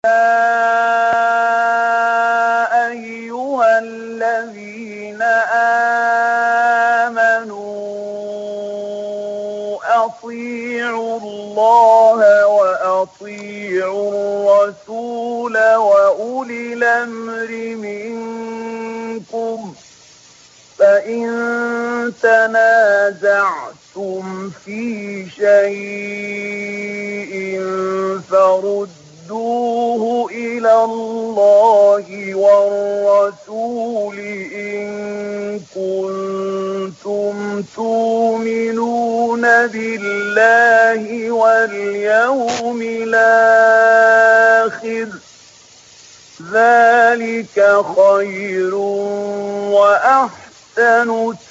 أيها الذين آمنوا أطيعوا الله وأطيعوا الرسول وأولي الأمر منكم فإن تنازعتم في شيء فردوه إلى الله والرسول إن كنتم تؤمنون بالله واليوم الآخر ذلك خير وأحسن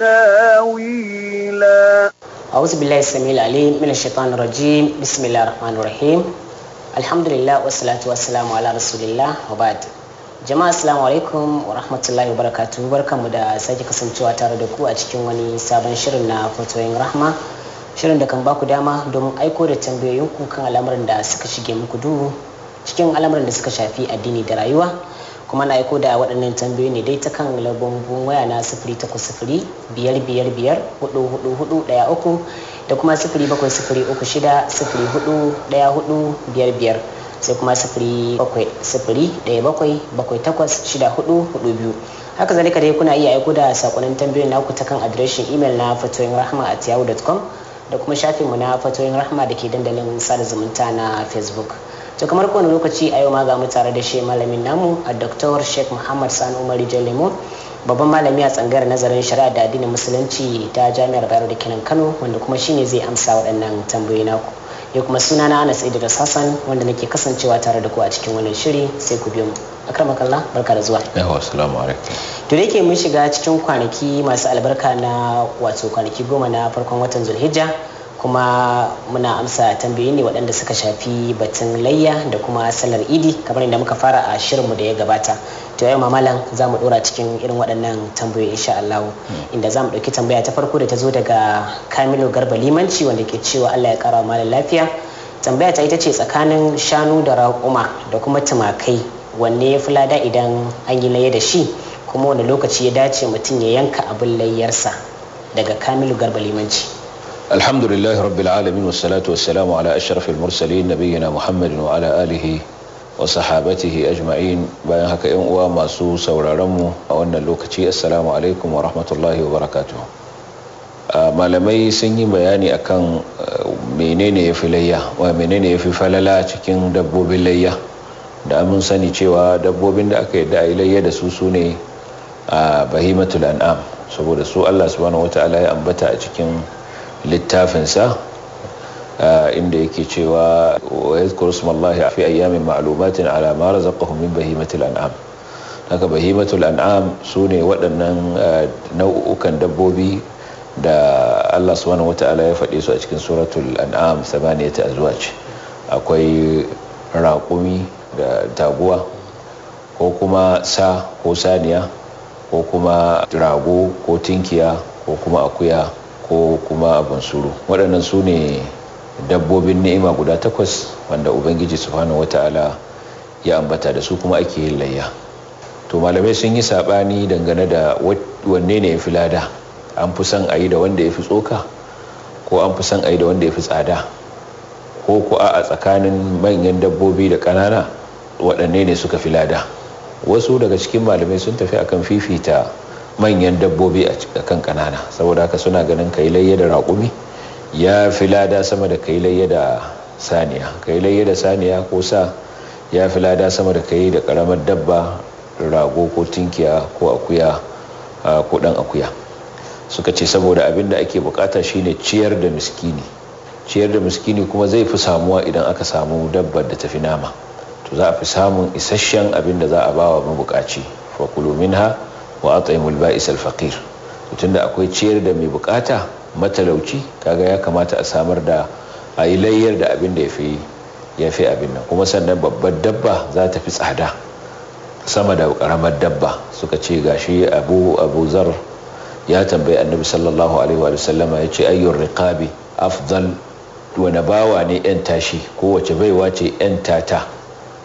تاويلا أعوذ بالله السميع العليم من الشيطان الرجيم بسم الله الرحمن الرحيم الحمد لله والصلاة والسلام على رسول الله وبعد jama'a assalamu alaikum wa rahmatullahi wa barakatuhu barkanmu da sake kasancewa tare da ku a cikin wani sabon shirin na fatoyin rahma shirin da kan baku dama domin aiko da tambayoyinku kan al'amuran da suka shige muku duhu cikin al'amuran da suka shafi addini da rayuwa kuma na aiko da waɗannan tambayoyi ne dai ta kan lambobin waya na sifiri takwas sifiri biyar biyar biyar hudu hudu hudu ɗaya uku da kuma sifiri bakwai sifiri uku shida sifiri hudu ɗaya hudu biyar biyar sai kuma sifiri bakwai sifiri ɗaya bakwai bakwai takwas shida hudu hudu biyu haka zalika dai kuna iya aiko da sakonnin tambayoyin naku ta kan adireshin imel na fatoyin rahma at yahoo.com da kuma shafinmu na fatoyin rahma da ke dandalin sada zumunta na facebook to kamar kowane lokaci a yau ma ga mu tare da shi malamin namu a dr sheikh muhammad sani umar lemo babban malami a tsangayar nazarin shari'a da addinin musulunci ta jami'ar bayero da kenan kano wanda kuma shine zai amsa waɗannan tambayoyi naku ya kuma suna na anas idris hassan wanda nake kasancewa tare da ku a cikin wannan shiri sai ku biyo mu akramakallah barka da zuwa yawa assalamu alaikum to da yake mun shiga cikin kwanaki masu albarka na wato kwanaki goma na farkon watan zulhijja kuma muna amsa tambayoyi ne waɗanda suka shafi batun layya da kuma sallar idi kamar inda muka fara a shirinmu da ya gabata to yau mamalan za mu ɗora cikin irin waɗannan tambayoyi insha Allah inda za mu ɗauki tambaya ta farko da ta zo daga Kamilu Garba Limanci wanda ke cewa Allah ya ƙara malam lafiya tambaya ta ita ce tsakanin shanu da raƙuma da kuma tumakai wanne ya fi lada idan an yi layya da shi kuma wani lokaci ya dace mutum ya yanka abin layyarsa daga Kamilu Garba Limanci. الحمد لله رب العالمين والصلاة والسلام على أشرف المرسلين نبينا محمد وعلى آله وصحابته أجمعين bayan haka ‘yan uwa masu sauraronmu a wannan lokaci assalamu alaikum wa rahmatullahi wa barakatuh malamai sun yi bayani akan menene ya fi layya wa menene ya fi falala cikin dabbobin layya da mun sani cewa dabbobin da aka yadda a yi layya da su su ne a bahimatul an'am saboda su Allah subhanahu wata'ala ya ambata a cikin littafinsa inda yake cewa wa yadhkuru smallahi fi ayyamin ma'lumatin ala ma razaqahum min bahimatil an'am haka bahimatul an'am sune waɗannan nau'ukan dabbobi da Allah subhanahu wata'ala ya faɗe su a cikin suratul an'am samaniyata azwaj akwai raƙumi da taguwa ko kuma sa ko saniya ko kuma rago ko tinkiya ko kuma akuya ko kuma abin suru waɗannan su ne dabbobin ni'ima guda takwas wanda ubangiji subhanahu wata'ala ya ambata da su kuma ake yin layya to malamai sun yi saɓani dangane da wanne ne ya fi lada an fi son a yi da wanda ya fi tsoka ko an fi son a yi da wanda ya fi tsada ko ku a tsakanin manyan dabbobi da ƙanana waɗanne ne suka fi lada wasu daga cikin malamai sun tafi akan fifita manyan dabbobi a kan kanana saboda haka suna ganin kai layya da raƙumi ya fi lada sama da kai layya da saniya kai layya da saniya ko sa ya fi lada sama da kai da ƙaramar dabba rago ko tinkiya ko akuya ko ɗan akuya suka ce saboda abin da ake bukata shine ciyar da miskini ciyar da miskini kuma zai fi samuwa idan aka samu dabbar da tafi nama to za a fi samun isasshen abin da za a ba wa mabukaci fakulu minha wa at'imul ba'is al-faqir tunda akwai ciyar da mai bukata matalauci kaga ya kamata a samar da a yi layyar da abin da yafi yafi abin nan kuma sannan babbar dabba za ta fi tsada sama da karamar dabba suka ce gashi abu abu zar ya tambayi annabi sallallahu alaihi wa sallama ya ce ayyur riqabi afdal wani bawa ne yan tashi kowace baiwa ce yan tata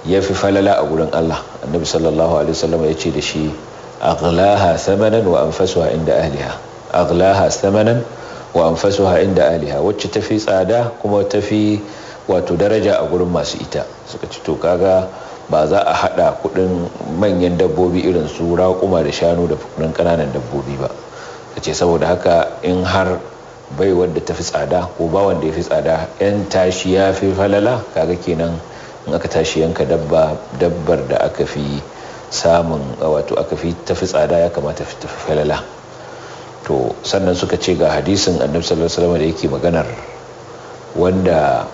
ya fi falala a gurin Allah annabi sallallahu alaihi wasallam ya ce da shi aghlaha thamanan wa anfasuha inda ahliha aghlaha thamanan wa anfasuha inda ahliha wacce tafi tsada kuma tafi wato daraja a gurin masu ita suka ci to kaga ba za a hada kudin manyan dabbobi irin su raƙuma da shanu da kudin kananan dabbobi ba kace saboda haka in har bai wanda tafi tsada ko ba wanda ya fi tsada yan tashi ya fi falala kaga kenan in aka tashi yanka dabba dabbar da aka fi samun wato aka fi tafi tsada ya kamata fi tafi falala to sannan suka ce ga hadisin annabi sallallahu alaihi wasallam da yake maganar wanda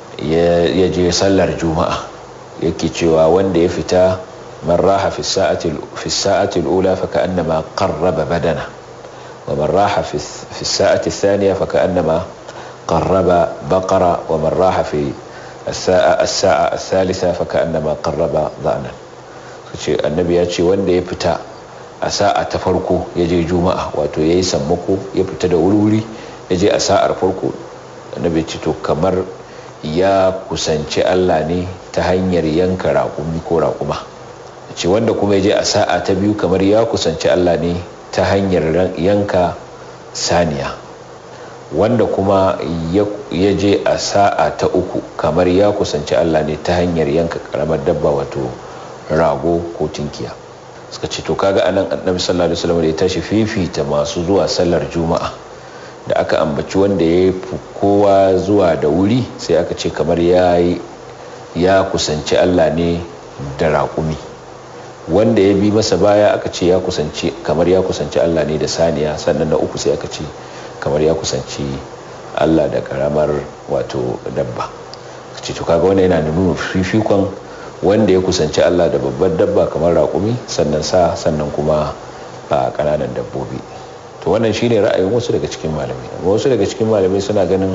ya je sallar juma'a yake cewa wanda ya fita man raha fi sa'ati al-ula fa ka'annama qarraba badana wa man raha fi sa'ati ath-thaniya fa ka'annama qarraba baqara wa man raha fi الساعة الساعة الثالثة فكأنما قرب ضأنا ce annabi ya ce wanda ya fita a sa'a ta farko ya je juma'a wato ya yi sammako ya fita da wuri ya je a sa'ar farko annabi ce to kamar ya kusanci Allah ne ta hanyar yanka raƙumi ko raƙuma ce wanda kuma ya je a sa'a ta biyu kamar ya kusanci Allah ne ta hanyar yanka saniya wanda kuma ya je a sa'a ta uku kamar ya kusanci Allah ne ta hanyar yanka karamar dabba wato rago ko tinkiya suka ce to kaga anan annabi sallallahu alaihi wasallam da ya tashi fifita masu zuwa sallar juma'a da aka ambaci wanda ya fi kowa zuwa da wuri sai aka ce kamar ya ya kusanci Allah ne da raƙumi wanda ya bi masa baya aka ce ya kusanci kamar ya kusanci Allah ne da saniya sannan na uku sai aka ce kamar ya kusanci Allah da karamar wato dabba ce to kaga wannan yana nuna fifikon wanda ya kusanci Allah da babbar dabba kamar raƙumi sannan sa sannan kuma a ƙananan dabbobi to wannan shine ra'ayin wasu daga cikin malamai wasu daga cikin malamai suna ganin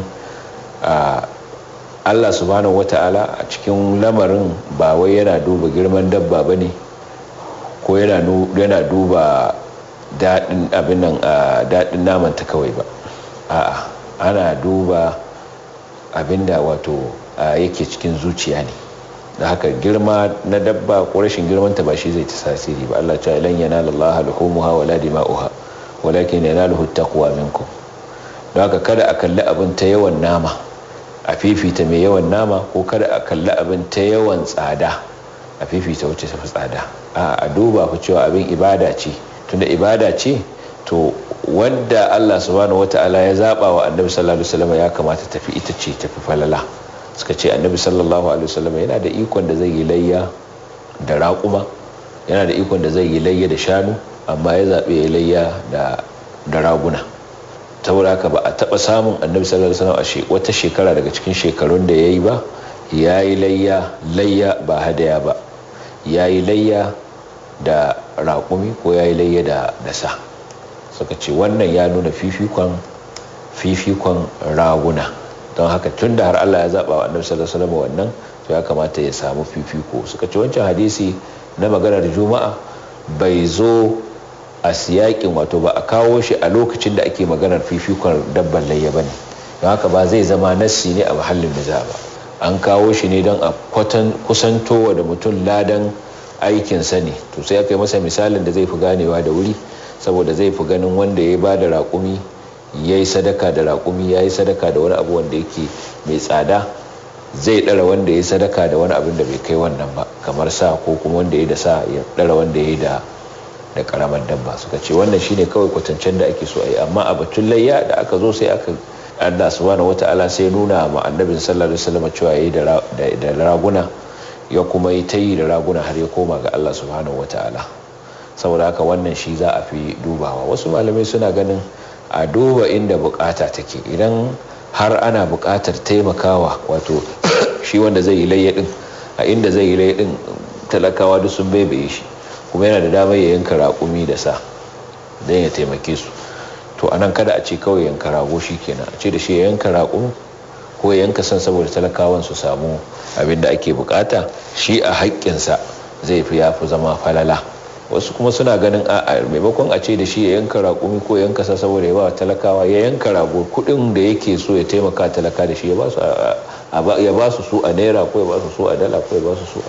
a Allah subhanahu wata'ala a cikin lamarin ba wai yana duba girman dabba bane ko yana duba daɗin abin nan daɗin naman ta kawai ba a'a ana duba abinda wato yake cikin zuciya ne da haka girma na dabba ko rashin girmanta ba shi zai ta tasiri ba Allah ta ilan yanala Allah luhumuha wala dima'uha walakin yanaluhu taqwa minkum don haka kada a kalli abin ta yawan nama a fifita mai yawan nama ko kada a kalli abin ta yawan tsada a fifita wacce ta fi tsada a duba ku cewa abin ibada ce tunda ibada ce to wanda Allah subhanahu wata'ala ya zaba wa annabi sallallahu alaihi wasallam ya kamata tafi ita ce tafi falala suka ce annabi sallallahu alaihi wasallam yana da ikon da zai yi layya da raƙuma yana da ikon da zai yi layya da shanu amma ya zaɓe ya layya da da raguna saboda haka ba a taɓa samun annabi sallallahu alaihi wasallam a wata shekara daga cikin shekarun da ya yi ba ya yi layya layya ba hadaya ba ya yi layya da raƙumi ko ya yi layya da da sa suka ce wannan ya nuna fifikon fifikon raguna don haka tun da har Allah ya zaɓa wa annabi sallallahu alaihi wasallam wannan to ya kamata ya samu fifiko suka ce wancan hadisi na maganar juma'a bai zo a siyakin wato ba a kawo shi a lokacin da ake maganar fifikon dabban layya bane don haka ba zai zama nassi ne a mahallin da ba an kawo shi ne don a kusantowa da mutum ladan aikinsa ne to sai aka yi masa misalin da zai fi ganewa da wuri saboda zai fi ganin wanda ya ba da raƙumi ya yi sadaka da raƙumi ya yi sadaka da wani abu wanda yake mai tsada zai ɗara wanda ya yi sadaka da wani abin da bai kai wannan ba kamar sa ko kuma wanda ya yi da sa ya ɗara wanda ya yi da da karamar dabba suka ce wannan shine kawai kwatancen da ake so a yi amma a batun layya da aka zo sai aka Allah subhanahu wata'ala sai nuna ma annabin sallallahu alaihi wasallam cewa yayi da raguna ya kuma yi ta yi da raguna har ya koma ga Allah subhanahu wata'ala saboda haka wannan shi za a fi dubawa wasu malamai suna ganin a duba inda bukata take idan har ana bukatar taimakawa wato shi wanda zai yi layya din a inda zai yi layya din talakawa duk sun baibaye shi kuma yana da damar ya yanka raƙumi da sa don ya taimake su to anan kada a ce kawai yanka rago shi kenan a ce da shi ya yanka raƙumi ko ya yanka san saboda talakawan su samu abin da ake bukata shi a haƙƙinsa zai fi ya fi zama falala wasu kuma suna ganin a maimakon a ce da shi ya yanka raƙumi ko yanka sa saboda ya ba talakawa ya yanka rago kuɗin da yake so ya taimaka talaka da shi ya ba su su a naira ko ya ba su su a dala ko ya ba su su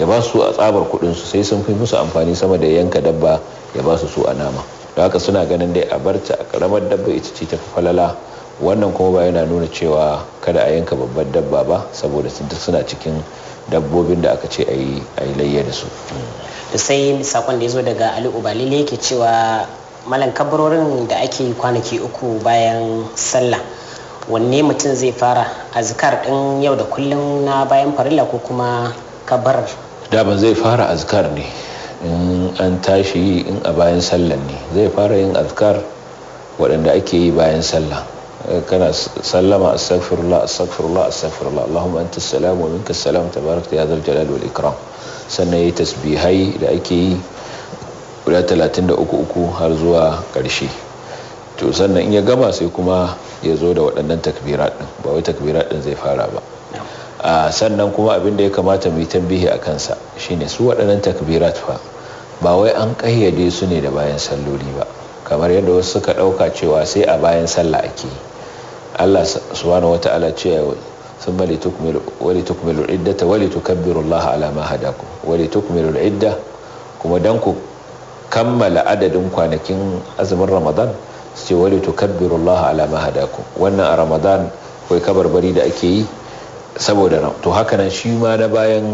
ya ba su a tsabar kudin su sai sun fi musu amfani sama da yanka dabba ya ba su su a nama da haka suna ganin dai a barta a karamar dabba ita ce ta falala wannan kuma ba yana nuna cewa kada a yanka babbar dabba ba saboda suna cikin dabbobin da aka ce a yi layya da su da sai sakon da ya zo daga ali ubalile yake cewa malan kabarorin da ake yi kwanaki uku bayan sallah wanne mutum zai fara azkar din yau da kullum na bayan farilla ko kuma kabar daban zai fara azkar ne in an tashi in a bayan sallah ne zai fara yin azkar waɗanda ake yi bayan sallah kana sallama astaghfirullah astaghfirullah astaghfirullah allahumma anta salam wa minka salam tabarakta ya zal jalal wal ikram sannan yayi tasbihai da ake yi guda 33 har zuwa ƙarshe to sannan in ya gama sai kuma ya zo da waɗannan takbirat din ba wai takbirat din zai fara ba a sannan kuma abin da ya kamata mu yi tambihi a kansa shine su waɗannan takbirat fa ba wai an ƙayyade su ne da bayan salloli ba kamar yadda wasu suka ɗauka cewa sai a bayan sallah ake yi Allah subhanahu wata'ala ce sun mali tukmilu iddata wali tukabbiru Allah ala ma hadakum wali tukmilu idda kuma dan ku kammala adadin kwanakin azumin Ramadan su ce wali tukabbiru Allah ala ma hadakum wannan a Ramadan kai kabarbari da ake yi saboda to haka nan shi ma na bayan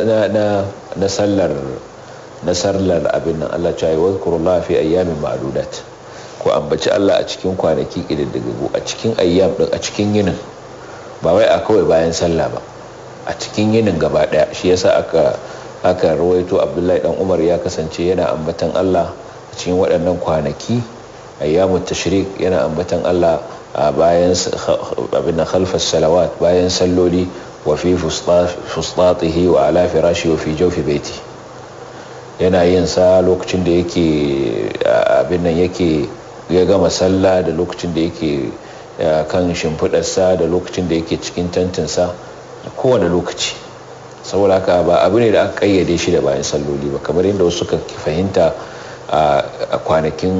na sallar na sallar abin nan Allah ya yi wazkurullah fi ayyamin ma'dudat ko ambaci Allah a cikin kwanaki ƙididdigagu a cikin ayyam ɗin a cikin yinin ba wai a kawai bayan sallah ba a cikin yinin gaba ɗaya shi yasa aka aka rawaito abdullahi dan umar ya kasance yana ambatan Allah a cikin waɗannan kwanaki ayyamu tashrik yana ambatan Allah a bayan abin da khalfas salawat bayan salloli wa fi fustatihi wa ala firashi wa fi jawfi baiti yana yin sa lokacin da yake abin nan yake ya gama sallah da lokacin da yake kan shimfiɗarsa da lokacin da yake cikin tantinsa da kowane lokaci saboda haka ba abu ne da aka kayyade shi da bayan salloli ba kamar yadda wasu suka fahimta a kwanakin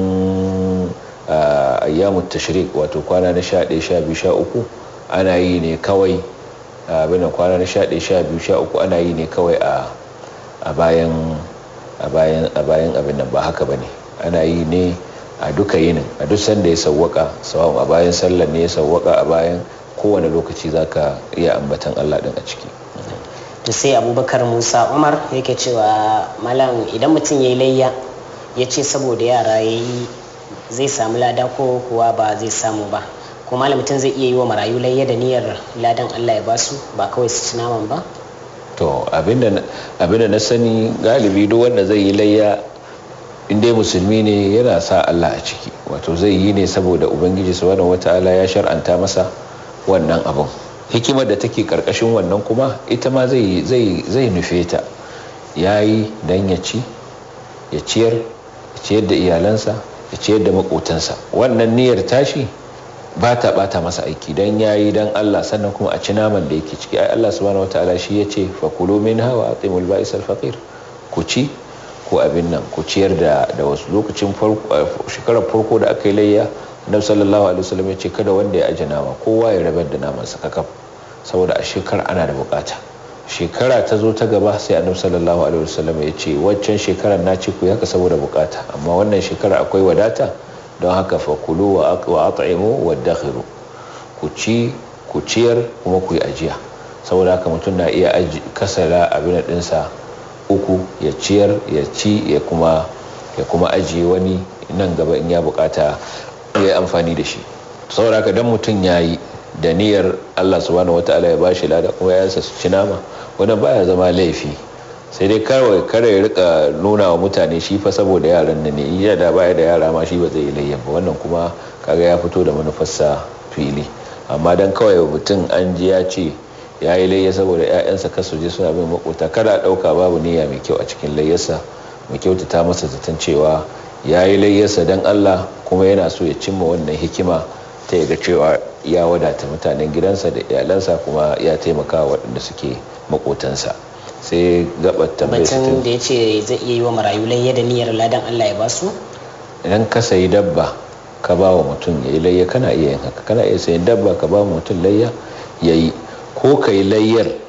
ayyamun tashrik wato kwana na 11 12 13 ana yi ne kawai abin kwana na 11 12 13 ana yi ne kawai a bayan a bayan abin nan ba haka bane ana yi ne a duka yinin a duk sanda ya sawwaka sawa'un a bayan sallar ne ya sawwaka a bayan kowane lokaci zaka iya ambatan Allah din a ciki to sai abubakar musa umar yake cewa malam idan mutum ya yi layya ya ce saboda yara ya yi zai samu lada ko kuwa ba zai samu ba ko malam mutum zai iya yi wa marayu layya da niyyar ladan Allah ya basu ba kawai su ci naman ba to abinda na sani galibi duk wanda zai yi layya inda musulmi ne yana sa Allah a ciki wato zai yi ne saboda ubangiji subhanahu wataala ya shar'anta masa wannan abun hikimar da take karkashin wannan kuma ita ma zai zai nufe ta yayi dan ya ci ya ciyar ya ciyar da iyalansa ya ciyar da makotansa wannan niyyar tashi ba ta bata masa aiki dan yayi dan Allah sannan kuma a ci naman da yake ciki ai Allah subhanahu wataala shi yace fa kulu minha wa atimul ba'is al faqir ku ci ko abin nan ku ciyar da da wasu lokacin shekarar farko da aka yi layya annabi sallallahu alaihi wasallam ya ce kada wanda ya aje nama kowa ya rabar da naman sa kakaf saboda a shekara ana da bukata shekara ta zo ta gaba sai annabi sallallahu alaihi wasallam ya ce waccan shekarar na ci ku haka saboda bukata amma wannan shekara akwai wadata don haka fa kulu wa at'imu wa dakhiru ku ci ku ciyar kuma ku yi ajiya saboda haka mutum na iya kasara abin ɗinsa uku ya ciyar ya ci ya kuma ya kuma ajiye wani nan gaba in ya bukata ya yi amfani da shi saboda haka dan mutum ya yi da niyyar Allah subhanahu wataala ya bashi lada kuma ya su ci nama wannan baya zama laifi sai dai kawai kare ya rika nuna wa mutane shi fa saboda yaran nan ne iya da baya da yara ma shi ba zai yi layyan ba wannan kuma kaga ya fito da manufarsa fili amma dan kawai mutum an ji ya ce ya yi layya saboda 'ya'yansa kasu je suna bin makota kada ɗauka babu niyya mai kyau a cikin layyarsa mai kyautata masa zaton cewa ya yi layyarsa don allah kuma yana so ya cimma wannan hikima ta yaga cewa ya wadata mutanen gidansa da iyalansa kuma ya taimaka waɗanda suke makotansa sai gabar tambayar batun da ya ce zai iya yi wa marayu layya da niyyar ladan allah ya basu idan ka sayi dabba ka ba wa mutum ya yi layya kana iya yin haka kana iya sayin dabba ka ba wa mutum layya ya yi ko ka yi layyar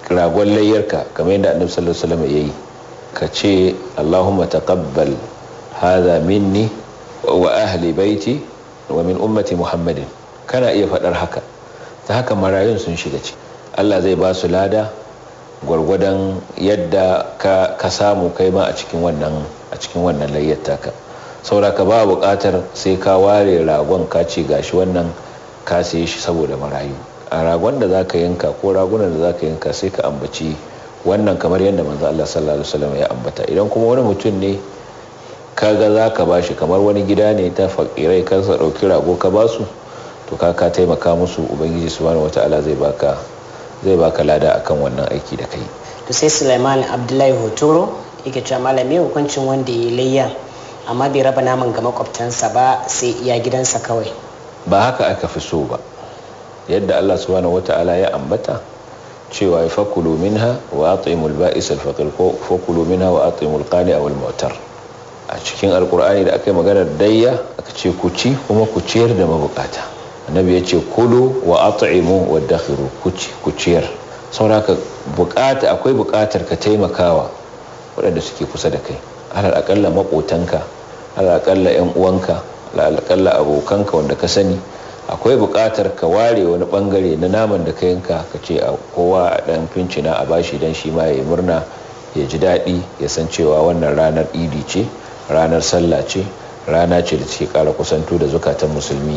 ragon layyarka kamar yadda annabi sallallahu alaihi wasallam yayi ka ce Allahumma taqabbal hadha minni wa ahli baiti wa min ummati Muhammadin kana iya faɗar haka ta haka marayun sun shiga ciki Allah zai ba su lada gwargwadon yadda ka, ka samu kai ma a cikin wannan a cikin wannan layyar taka saboda ka ba buƙatar sai ka ware ragon ka ce gashi wannan ka saye shi saboda marayu a ragon da zaka yanka ko ragunan da zaka yanka sai ka ambaci wannan kamar yadda manzo Allah sallallahu alaihi wasallam ya ambata idan kuma wani mutum ne kaga zaka bashi kamar wani gida ne ta fakirai ka sa dauki rago ka basu to ka ka taimaka musu ubangiji subhanahu wataala zai baka zai baka lada akan wannan aiki da kai to sai Sulaiman Abdullahi Hotoro yake cewa malami hukuncin wanda ya layya amma bai raba naman ga makwabtansa ba sai iya gidansa kawai ba haka aka fi so ba yadda Allah subhanahu wataala ya ambata cewa ya fakulu minha wa atimul ba'is al-faqir ko fakulu minha wa atimul qani aw al-mu'tar a cikin alkur'ani da aka yi maganar dayya aka ce ku ci kuma ku ciyar da mabukata annabi ya ce kulu wa at'imu wa dakhiru ku ci ku ciyar sauraka bukata akwai bukatar ka taimakawa waɗanda suke kusa da kai alal akalla makotanka alal akalla yan uwanka alal akalla abokanka wanda ka sani akwai buƙatar ka ware wani bangare na naman da ka yanka ka ce a kowa a ɗan fincina a bashi don shi ma ya yi murna ya ji daɗi ya san cewa wannan ranar idi ce ranar sallah ce rana ce da take ƙara kusanto da zukatan musulmi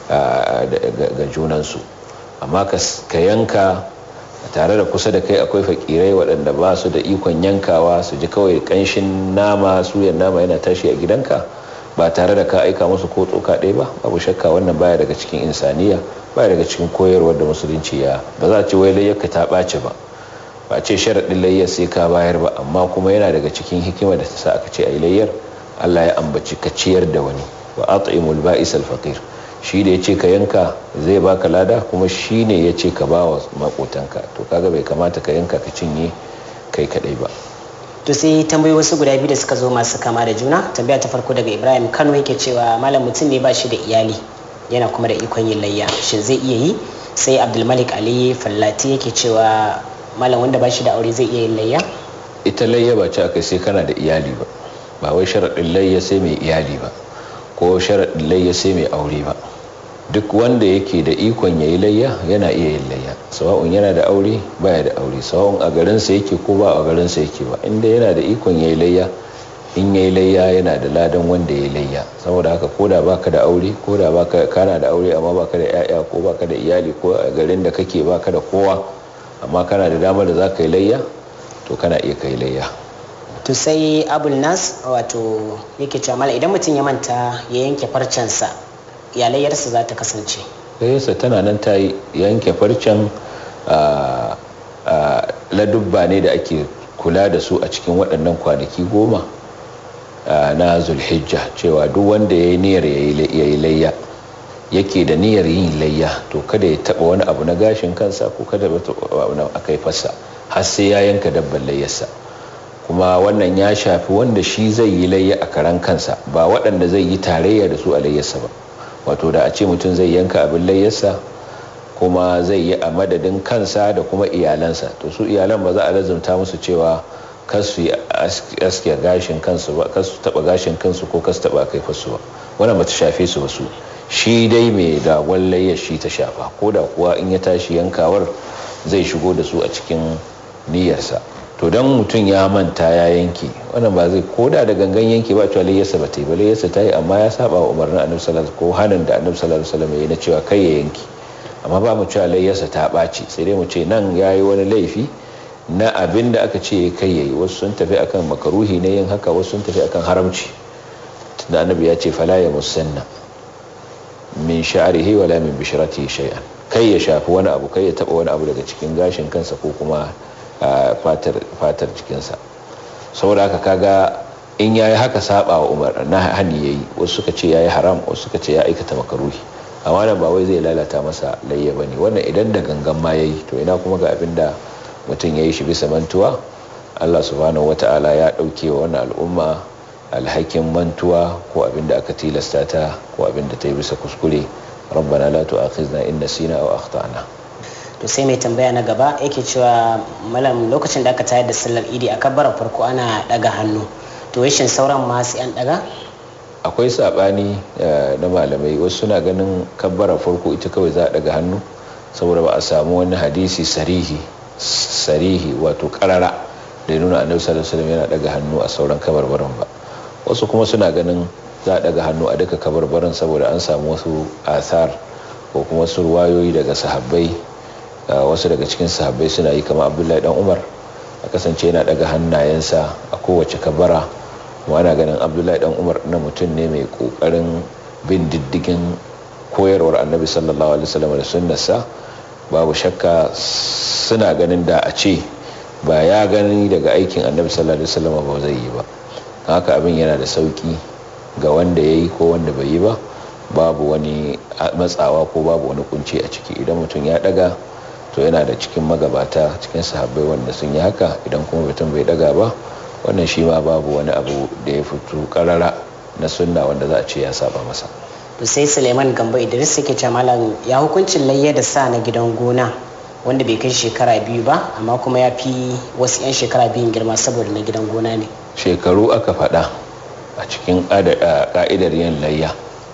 ga junansu amma ka yanka tare da kusa da kai akwai fakirai waɗanda ba su da ikon yankawa su ji kawai ƙanshin nama suyan nama yana tashi a gidanka ba tare da ka aika musu ko tsoka ɗaya ba babu shakka wannan baya daga cikin insaniya baya daga cikin koyarwar da musulunci ya ba za a ce wai layyarka ta ɓace ba ba ce sharaɗin layyar sai ka bayar ba amma kuma yana daga cikin hikima da ta sa aka ce a yi layyar allah ya ambaci ka ciyar da wani wa at'imul ba'is al faqir shi da ya ce ka yanka zai baka lada kuma shi ne ya ce ka ba wa makotanka to kaga bai kamata ka yanka ka cinye kai kadai ba to sai tambayi wasu guda biyu da suka zo masu kama da juna tambaya ta farko daga ibrahim kano yake cewa malam mutum ne ba shi da iyali yana kuma da ikon yin layya shin zai iya yi sai abdulmalik ali fallati yake cewa malam wanda ba shi da aure zai iya yin layya ita layya ba ce aka sai kana da iyali ba ba wai sharaɗin layya sai mai iyali ba ko sharaɗin layya sai mai aure ba duk wanda yake da ikon ya yi layya yana iya yin layya sawa'un yana da aure baya da aure sawa'un a garinsa yake ko ba a garinsa yake ba inda yana da ikon ya yi layya in ya yi layya yana da ladan wanda ya yi layya saboda haka ko da baka da aure ko da baka kana da aure amma baka da yaya ko baka da iyali ko a garin da kake baka da kowa amma kana da damar da zaka yi layya to kana iya kai layya to sai abul nas wato yake cewa mala idan mutum ya manta ya yanke farcensa yalayyarsa za ta kasance layyarsa tana nan ta yi yanke farcen ladubba ne da ake kula da su a cikin waɗannan kwanaki goma na zulhijja cewa duk wanda ya yi niyyar ya yi layya yake da niyyar yin layya to kada ya taɓa wani abu na gashin kansa ko kada ya taɓa wani a kaifarsa har sai ya yanka dabban layyarsa kuma wannan ya shafi wanda shi zai yi layya a karan kansa ba waɗanda zai yi tarayya da su a layyarsa ba wato da a ce mutum zai yanka abin layyarsa kuma zai yi a madadin kansa da kuma iyalansa to su iyalan ba za a lazumta musu cewa kasu yi aske gashin kansu ba kasu taba gashin kansu ko kasu taba kai fasu ba wannan ba ta shafe su ba su shi dai mai ragon layyar shi ta shafa ko da kuwa in ya tashi yankawar zai shigo da su a cikin niyyarsa to don mutum ya manta ya yanke wannan ba zai koda da gangan yanke ba cewa layyarsa ba ta yi ba layyarsa ta yi amma ya saba wa umarnin annabi sallallahu ko hanin da annabi sallallahu alaihi wasallam ya na cewa kai ya yanke amma ba mu cewa layyarsa ta ɓaci sai dai mu ce nan ya yi wani laifi na abin da aka ce kai ya yi wasu sun tafi akan makaruhi na yin haka wasu sun tafi akan haramci tunda annabi ya ce fala ya musanna min sha'rihi wala min bishratihi shay'an kai ya shafi wani abu kai ya taba wani abu daga cikin gashin kansa ko kuma fatar jikinsa saboda haka kaga in ya yi haka saba wa umar na hani ya yi wasu suka ce ya yi haram wasu suka ce ya aikata makaruhi amma nan ba wai zai lalata masa layya ba ne wannan idan da gangan ma ya yi to ina kuma ga abin da mutum ya yi shi bisa mantuwa allah subhanahu wata'ala ya ɗauke wa wannan al'umma alhakin mantuwa ko abin da aka tilasta ta ko abin da ta yi bisa kuskure rabbana la tu'akhizna in nasina aw akhtana to to sai mai tambaya na gaba yake cewa malam lokacin da aka tayar da sallar idi a kabbara farko ana daga hannu to shin sauran ma sai an daga akwai sabani na malamai wasu suna ganin kabbara farko ita kawai za a daga hannu saboda ba a samu wani hadisi sarihi sarihi wato karara da nuna annabi sallallahu alaihi wasallam yana daga hannu a sauran kabarbaran ba wasu kuma suna ganin za a daga hannu a duka kabarbaran saboda an samu wasu asar ko kuma wasu ruwayoyi daga sahabbai wasu daga cikin sahabbai suna yi kamar abdullahi dan umar a kasance yana daga hannayensa a kowace kabara kuma ana ganin abdullahi dan umar na mutum ne mai kokarin bin diddigin koyarwar annabi sallallahu alaihi wasallam da sunnarsa babu shakka suna ganin da a ce ba ya gani daga aikin annabi sallallahu alaihi wasallam ba zai yi ba haka abin yana da sauki ga wanda ya yi ko wanda bai yi ba babu wani matsawa ko babu wani kunci a ciki idan mutum ya daga to yana da cikin magabata cikin sahabbai wanda sun yi haka idan kuma mutum bai daga ba wannan shi ma babu wani abu da ya fito karara na sunna wanda za a ce ya saba masa to sai suleiman gambo idris yake ce malam ya hukuncin layya da sa na gidan gona wanda bai kai shekara biyu ba amma kuma ya fi wasu 'yan shekara biyun girma saboda na gidan gona ne shekaru aka faɗa a cikin ka'idar yin layya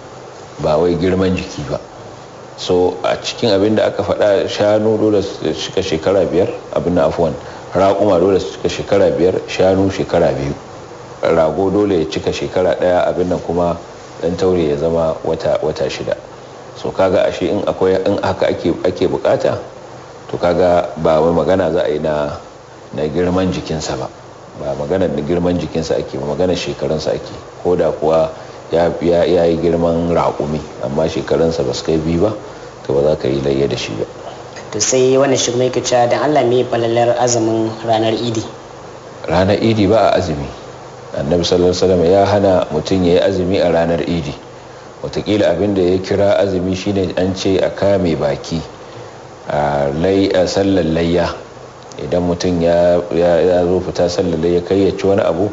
ba wai girman jiki ba so a cikin abin da aka faɗa shanu dole su cika shekara biyar abin na afuwan raƙuma dole su cika shekara biyar shanu shekara biyu rago dole ya cika shekara ɗaya abin nan kuma ɗan taure ya zama wata, wata shida so kaga ashe in akwai in haka ake, ake bukata to kaga ba wai magana za a yi na, na girman jikinsa ba ba magana da girman jikinsa ake ba magana shekarunsa ake ko da kuwa ya yi girman raƙumi amma shekarunsa ba su kai biyu ba to ba za ka yi layya da shi ba to sai wannan shi mai kica dan Allah mai falalar azumin ranar idi ranar idi ba a azumi annabi sallallahu alaihi wasallam ya hana mutum ya yi azumi a ranar idi watakila abin da ya kira azumi shine an ce a kame baki a sallar layya idan mutum ya zo fita sallar layya kai ya ci wani abu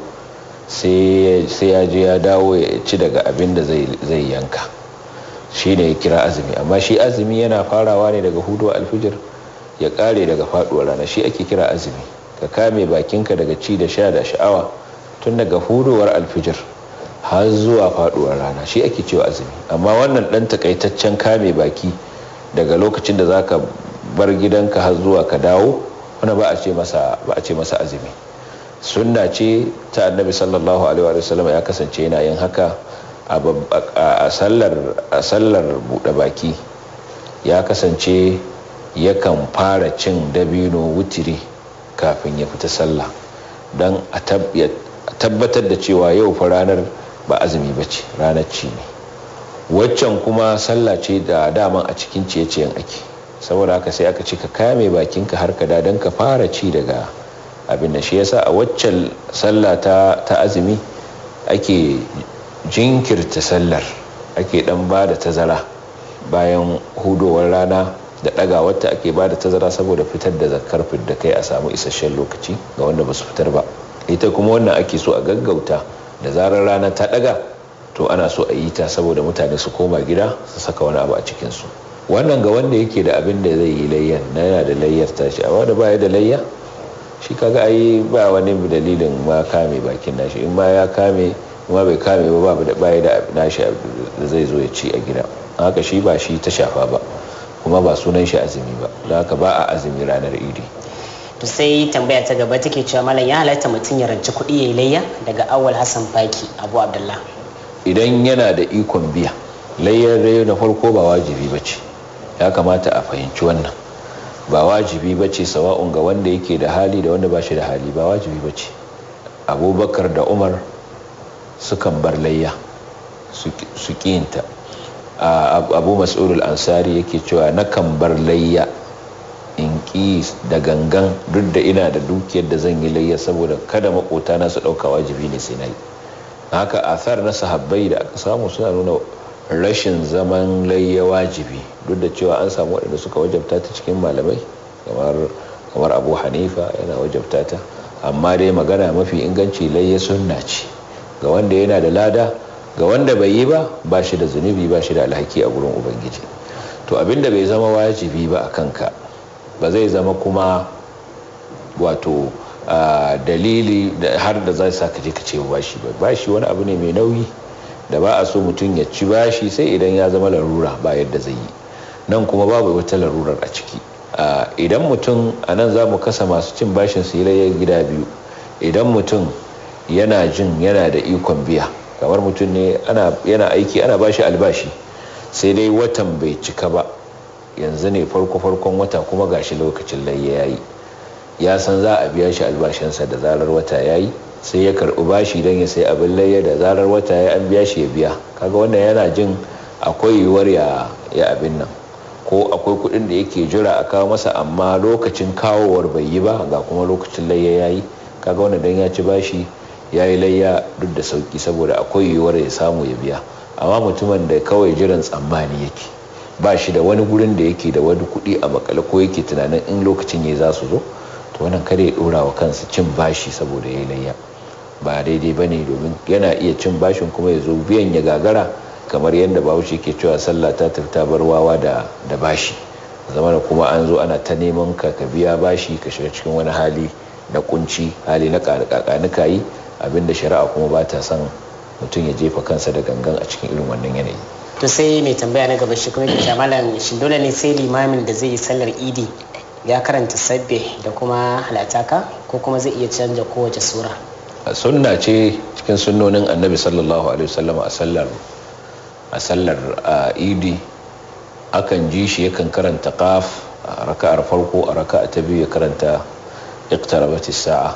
sai ya je ya dawo ya ci daga abin da zai yanka shi ne ya kira azumi amma shi azumi yana farawa ne daga hudu alfijir ya kare daga faduwar rana shi ake kira azumi ka kame bakinka daga ci da sha da sha'awa tun daga huduwar alfijir har zuwa faduwar rana shi ake cewa azumi amma wannan dan takaitaccen kame baki daga lokacin da zaka bar gidanka har zuwa ka dawo wani ba a ce masa ba a ce masa azumi sunna ce ta annabi sallallahu alaihi wa sallam ya kasance yana yin haka a sallar buɗe baki ya kasance yakan fara cin dabino wutiri kafin ya fita sallah don a tabbatar da cewa yau fa ranar ba azumi ba ce ranar ci ne waccan kuma sallah ce da daman a cikin ciye-ciyen ake saboda haka sai aka ce ka kame bakinka har ka don ka fara ci daga abin da shi yasa a waccan sallah ta azumi ake jinkirta sallar ake dan ba da tazara bayan hudowar rana da daga wata ake ba da tazara saboda fitar da zakar da kai a samu isasshen lokaci ga wanda ba su fitar ba ita kuma wannan ake so a gaggauta da zarar rana ta daga to ana so a yi ta saboda mutane su koma gida su saka wani abu a cikinsu wannan ga wanda yake da abin da zai yi layyan na yana da layyar tashi a wanda baya da layya shi kaga ai ba wani dalilin ma kame bakin nashi in ma ya kame ma bai kame ba babu da baya da nashi da zai zo ya ci a gida haka shi ba shi ta shafa ba kuma ba sunan shi azumi ba don haka ba a azumi ranar idi to sai tambaya ta gaba take cewa malam ya halatta mutum ya ranci kuɗi ya yi layya daga awal hassan faki abu abdullah idan yana da ikon biya layyar rayu na farko ba wajibi ba ce ya kamata a fahimci wannan ba wajibi ba ce sawa'un ga wanda yake da hali da wanda ba shi da hali ba wajibi ba ce abubakar da umar sukan bar layya su ƙinta abu mas'udul ansari yake cewa na kan bar layya in ƙi da gangan duk da ina da dukiyar da zan yi layya saboda kada makota na su ɗauka wajibi ne sai na yi haka athar na sahabbai da aka samu suna nuna rashin zaman layya wajibi duk da cewa an samu waɗanda suka wajabta ta cikin malamai kamar abu hanifa yana wajabta ta amma dai magana mafi inganci layya sunna ce ga wanda yana da lada ga wanda bai yi ba ba shi da zunubi ba shi da alhaki a gurin ubangiji to abinda bai zama wajibi ba a kanka ba zai zama kuma wato dalili har da za sa ka je ka ce bashi ba bashi wani abu ne mai nauyi da ba a so mutum ya ci bashi sai idan ya zama larura ba yadda zai yi nan kuma babu wata larurar a ciki idan mutum a nan za mu kasa masu cin bashin su yi gida biyu idan mutum yana jin yana da ikon biya kamar mutum ne yana aiki ana bashi albashi sai dai watan bai cika ba yanzu ne farko-farkon wata kuma gashi lokacin layya ya yi ya san za a biya shi albashinsa da zarar wata ya yi sai ya karɓi bashi don ya sai abin layya da zarar wata ya an biya shi ya biya kaga wannan yana jin akwai yiwuwar ya abin nan ko akwai kuɗin da yake jira a kawo masa amma lokacin kawowar bai yi ba ga kuma lokacin layya ya yi kaga wannan don ya ci bashi ya yi layya duk da sauki saboda akwai yiwuwar ya samu ya biya amma mutumin da kawai jiran tsammani yake ba shi da wani gurin da yake da wani kuɗi a makale ko yake tunanin in lokacin ya za su zo to wannan kada ya ɗora wa kansa cin bashi saboda ya yi layya ba daidai ba ne domin yana iya cin bashin kuma ya zo biyan ya gagara kamar yadda bahaushe ke cewa sallah ta tafi bar wawa da da bashi zama da kuma an zo ana ta neman ka ka biya bashi ka shiga cikin wani hali na kunci hali na kakanika yi abinda shari'a kuma ba ta son mutum ya jefa kansa da gangan a cikin irin wannan yanayi to sai mai tambaya na gaba shi kuma ke malam shi dole ne sai limamin da zai yi sallar idi ya karanta sabbe da kuma halataka ko kuma zai iya canja kowace sura sunna ce cikin sunnonin annabi sallallahu alaihi wasallam a sallar a sallar idi akan ji shi yakan karanta qaf a raka'ar farko a raka'a ta biyu ya karanta iqtarabat as-sa'a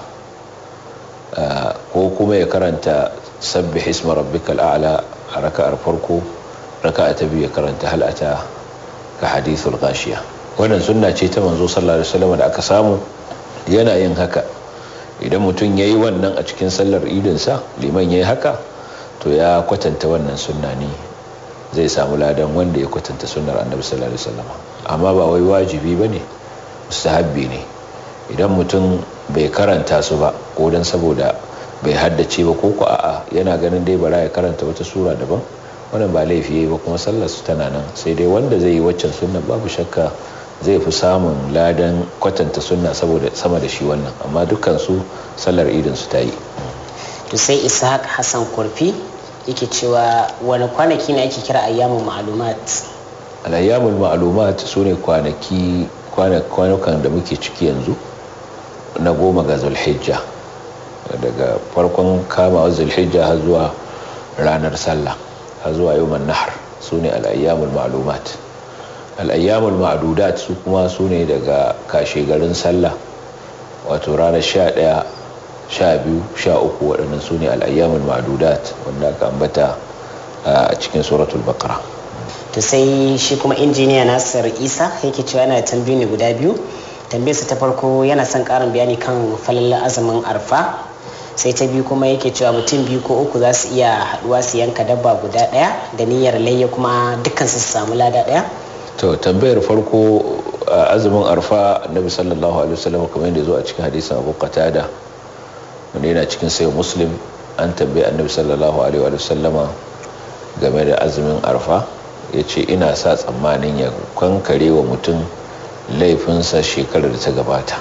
ko kuma ya karanta sabbih isma rabbikal a'la a raka'ar farko raka'a ta biyu ya karanta hal ata ka hadithul ghashiya wannan sunna ce ta manzo sallallahu alaihi wasallam da aka samu yana yin haka idan mutum yayi wannan a cikin sallar idinsa liman yayi haka to ya kwatanta wannan sunna ne zai samu ladan wanda ya kwatanta sunnar annabi sallallahu alaihi wasallam amma ba wai wajibi bane mustahabbi ne idan mutum bai karanta su ba ko dan saboda bai haddace ba ko ko a'a yana ganin dai bara ya karanta wata sura daban wannan ba laifi yayi ba kuma sallar su tana nan sai dai wanda zai yi waccan sunna babu shakka zai fi samun ladan kwatanta sunna saboda sama da shi wannan amma dukkan su sallar idin su ta yi to sai ishaq hassan kurfi yake cewa wani kwanaki ne ake kira ayyamun ma'lumat al-ayyamul ma'lumat sune kwanaki kwanukan da muke ciki yanzu na goma ga zulhijja daga farkon kama zulhijja har zuwa ranar sallah har zuwa yawman nahar sune al-ayyamul ma'lumat al-ayyamul ma'dudat su kuma sune daga kashe garin sallah wato ranar 11 sha biyu sha uku waɗannan su ne al'ayyamin ma'adudat wanda aka ambata a cikin suratul bakara to sai shi kuma injiniya nasir isa yake cewa yana tambayi ne guda biyu tambayarsa ta farko yana son ƙarin bayani kan falalla azumin arfa sai ta biyu kuma yake cewa mutum biyu ko uku za su iya haɗuwa su yanka dabba guda ɗaya da niyyar layya kuma dukkan su samu lada ɗaya to tambayar farko azumin arfa annabi sallallahu alaihi wasallam kamar yadda zo a cikin hadisin abu qatada wanda yana cikin sayo muslim an tambayi annabi sallallahu alaihi wa sallama game da azumin arfa ya ce ina sa tsammanin ya kankare wa mutum laifinsa shekarar da ta gabata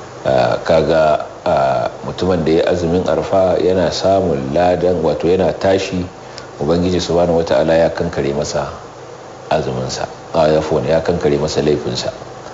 kaga mutumin da ya azumin arfa yana samun ladan wato yana tashi ubangiji subhanahu wata'ala ya kankare masa azuminsa a ya kankare masa laifinsa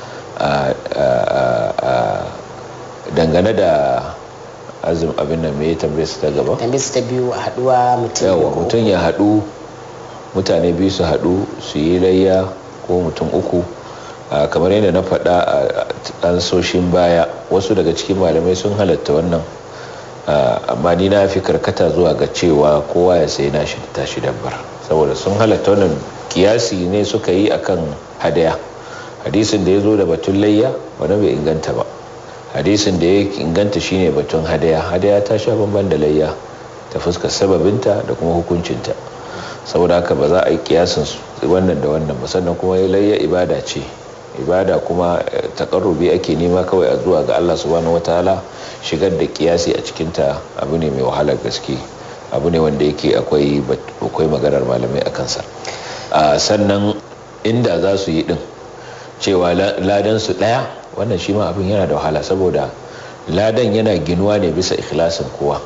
dangane da azum abin nan me tambaye su ta gaba tambaye su ta biyu a haduwa mutum yawa mutum ya hadu mutane biyu su hadu su yi layya ko mutum uku kamar yadda na faɗa a ansoshin baya wasu daga cikin malamai sun halatta wannan amma ni na fi karkata zuwa ga cewa kowa ya sai nashi da tashi dabbar saboda sun halatta wannan kiyasi ne suka yi akan hadaya hadisin da ya zo da batun layya wani bai inganta ba hadisin da ya inganta shine batun hadaya hadaya ta sha bamban da layya ta fuskar sababinta da kuma hukuncinta saboda haka ba za a yi kiyasin wannan da wannan ba sannan kuma layya ibada ce ibada kuma takarrubi ake nema kawai a zuwa ga Allah subhanahu wataala shigar da kiyasi a cikinta abu ne mai wahalar gaske abu ne wanda yake akwai akwai maganar malamai a kansa sannan inda za su yi din cewa ladan su daya wannan shi ma abin yana da wahala saboda ladan yana ginuwa ne bisa ikhlasin kowa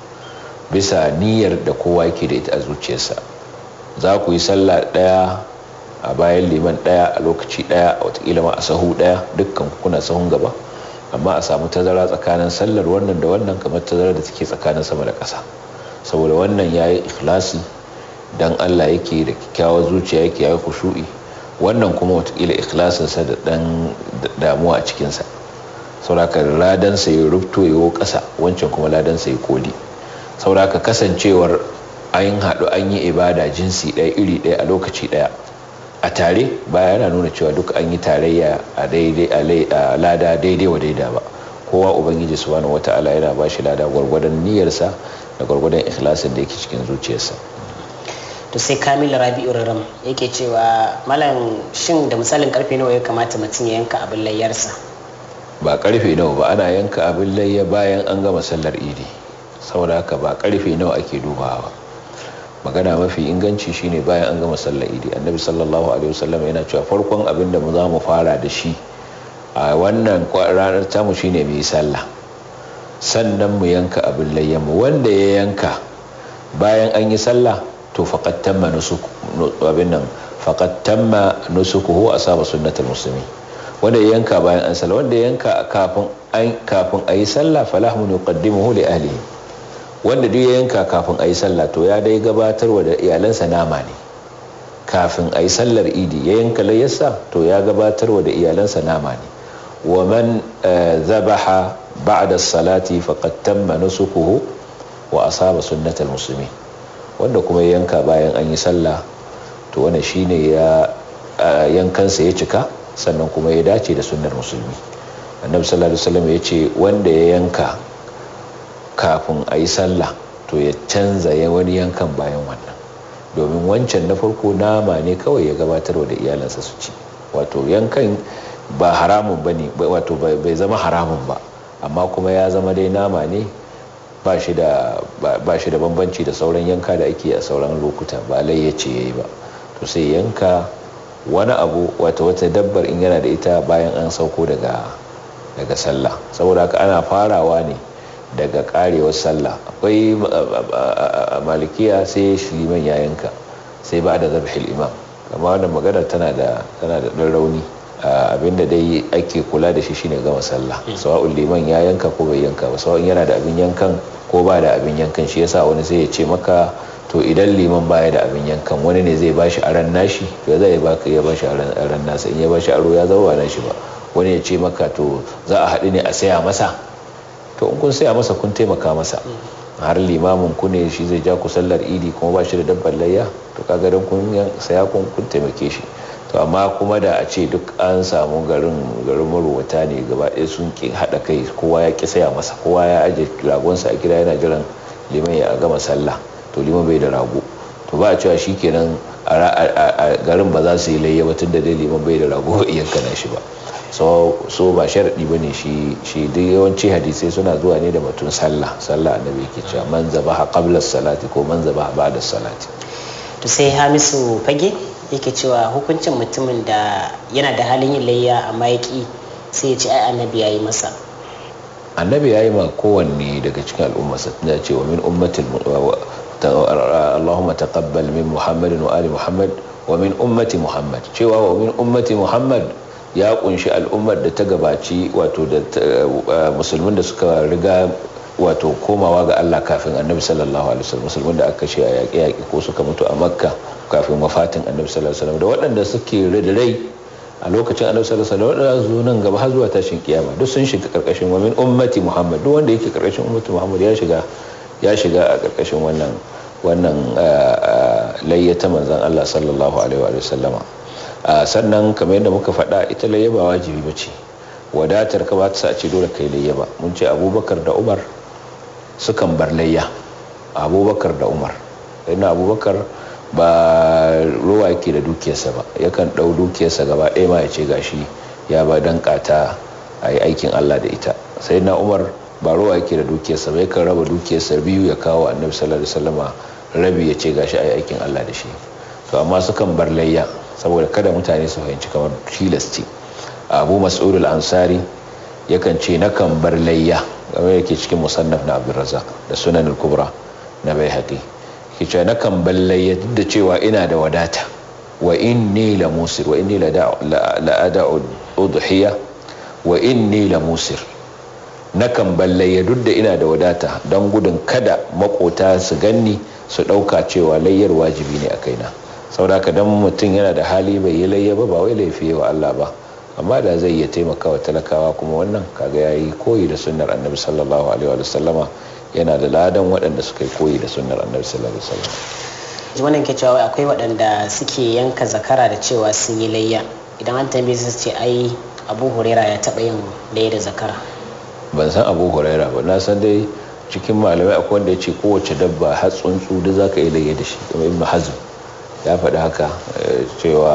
bisa niyyar da kowa yake da ita a zuciyarsa za ku yi sallah ɗaya a bayan liman ɗaya a lokaci ɗaya a watakila ma a sahu ɗaya dukkan kuna sahun gaba amma a samu tazara tsakanin sallar wannan da wannan kamar tazara da take tsakanin sama da ƙasa saboda wannan ya yi ikhlasi don allah yake da kyakkyawar zuciya yake ya yi kushu'i wannan kuma watakila ikhlasinsa da ɗan damuwa a cikinsa sauraka ladansa ya rubto ya ƙasa wancan kuma ladansa ya koli sauraka kasancewar an haɗu an yi ibada jinsi ɗaya iri ɗaya a lokaci ɗaya a tare baya yana nuna cewa duk an yi tarayya a daidai a lada daidai wa daida ba kowa ubangiji subhanahu wata'ala yana ba shi lada gwargwadon niyyarsa da gwargwadon ikhlasin da yake cikin zuciyarsa to sai kamil rabi'u raram yake cewa malam shin da misalin karfe nawa ya kamata mutum ya yanka abin layyarsa ba karfe nawa ba ana yanka abin layya bayan an gama sallar idi saboda haka ba karfe nawa ake dubawa magana mafi inganci shine bayan an gama sallar idi annabi sallallahu alaihi wasallam yana cewa farkon abin da mu za mu fara da shi a wannan ranar tamu shine mu yi sallah sannan mu yanka abin layyanmu wanda ya yanka bayan an yi sallah to faqad tamma nusuk abin nan faqad tamma nusukuhu asaba sunnatul muslimin wanda ya yanka bayan an sallah wanda ya yanka kafin an kafin ayi sallah falahu yuqaddimuhu li ahlihi wanda duk ya yanka kafin a yi sallah to ya dai gabatarwa da iyalansa nama ne kafin a yi sallar idi ya yanka layyarsa to ya gabatarwa da iyalansa nama ne wa man zabaha ba'da salati faqad tamma nusukuhu wa asaba sunnatal muslimin wanda kuma ya yanka bayan an yi sallah to wannan shine ya yankansa ya cika sannan kuma ya dace da sunnar musulmi annabi sallallahu alaihi wasallam ya ce wanda ya yanka kafin a yi sallah to ya canza ya wani yankan bayan wannan domin wancan na farko nama ne kawai ya gabatarwa da iyalansa su ci wato yankan ba haramun ba ne wato bai zama haramun ba amma kuma ya zama dai nama ne ba shi da bambanci da sauran yanka da ake a sauran lokuta ba layyace ya yi ba to sai yanka wani abu wata wata dabbar in yana da ita bayan an sauko daga sallah saboda haka ana farawa ne daga karewar sallah akwai malikiya sai liman ya yanka sai ba da zabhil imam amma wannan magana tana da tana da dan rauni abinda dai ake kula da shi shine gama sallah sawa'un liman ya yanka ko bai yanka ba sawa'un yana da abin yankan ko ba da abin yankan shi yasa wani sai ya ce maka to idan liman baya da abin yankan wani ne zai bashi aran nashi to zai baka ya bashi aran nasa in ya bashi aro ya zama ba nashi ba wani ya ce maka to za a haɗu ne a saya masa to in kun saya masa kun taimaka masa har limamin ku ne shi zai ja ku sallar idi kuma ba shi da dabbar layya to kaga dan kun saya kun kun taimake shi to amma kuma da a ce duk an samu garin garin maruwata ne gaba ɗaya sun ki haɗa kai kowa ya ki saya masa kowa ya aje ragonsa a gida yana jiran liman ya gama sallah to liman bai da rago to ba a cewa shikenan a garin ba za su yi layya ba tunda dai liman bai da rago iyanka na shi ba so so ba sharadi bane shi shi duk yawanci hadisai suna zuwa ne da batun sallah sallah annabi yake cewa man zabaha qabla salati ko man zabaha ba'da salati to sai Hamisu fage yake cewa hukuncin mutumin da yana da halin yin layya amma ya ki sai ya ce ai annabi yayi masa annabi yayi ma kowanne daga cikin al'umma ya ce wa min ummatil Allahumma taqabbal min Muhammadin wa ali Muhammad wa min ummati Muhammad cewa wa min ummati Muhammad ya kunshi al'ummar da ta gabaci wato da musulmin da suka riga wato komawa ga Allah kafin annabi sallallahu alaihi wasallam musulmin da aka ce a yaƙi yaƙi ko suka mutu a makka kafin wafatin annabi sallallahu alaihi wasallam da waɗanda suke rai a lokacin annabi sallallahu alaihi wasallam waɗanda zo nan gaba har zuwa tashin kiyama duk sun shiga karkashin wa min ummati muhammad duk wanda yake karkashin ummati muhammad ya shiga ya shiga a karkashin wannan wannan layyata manzon Allah sallallahu alaihi wa sallama sannan kamar yadda muka faɗa ita layya ba wajibi ba ce wadatar ka ba ta sace dole kai layya ba mun ce abubakar da umar sukan bar layya abubakar da umar yana abubakar ba ruwa yake da dukiyarsa ba yakan ɗau dukiyarsa gaba ɗaya ma ya ce gashi ya ba dan kata a yi aikin allah da ita sai na umar ba ruwa yake da dukiyarsa ba yakan raba dukiyarsa biyu ya kawo annabi sallallahu alaihi wasallama rabi ya ce gashi a yi aikin allah da shi to amma sukan bar layya saboda kada mutane su fahimci kamar tilas ce abu mas'ud al-ansari yakan ce nakan bar layya game yake cikin musannaf na abdurrazzaq da sunan al-kubra na baihaqi ke ce nakan bar layya duk da cewa ina da wadata wa inni la musir wa inni la ada'u udhiya wa inni la musir nakan bar layya duk da ina da wadata don gudun kada makota su ganni su dauka cewa layyar wajibi ne a kaina saboda haka dan mutum yana da hali bai yi layya ba ba wai laifi wa Allah ba amma da zai iya taimaka wa talakawa kuma wannan kaga yayi koyi da sunnar annabi sallallahu alaihi wa sallama yana da ladan waɗanda suka yi koyi da sunnar annabi sallallahu alaihi wa sallam wannan ke cewa akwai waɗanda suke yanka zakara da cewa sun yi layya idan an tambaye su ce ai abu huraira ya taɓa yin layya da zakara ban san abu huraira ba na san dai cikin malamai akwai wanda ya ce kowace dabba har tsuntsu duk zaka yi layya da shi kuma ibnu hazm ya faɗi haka cewa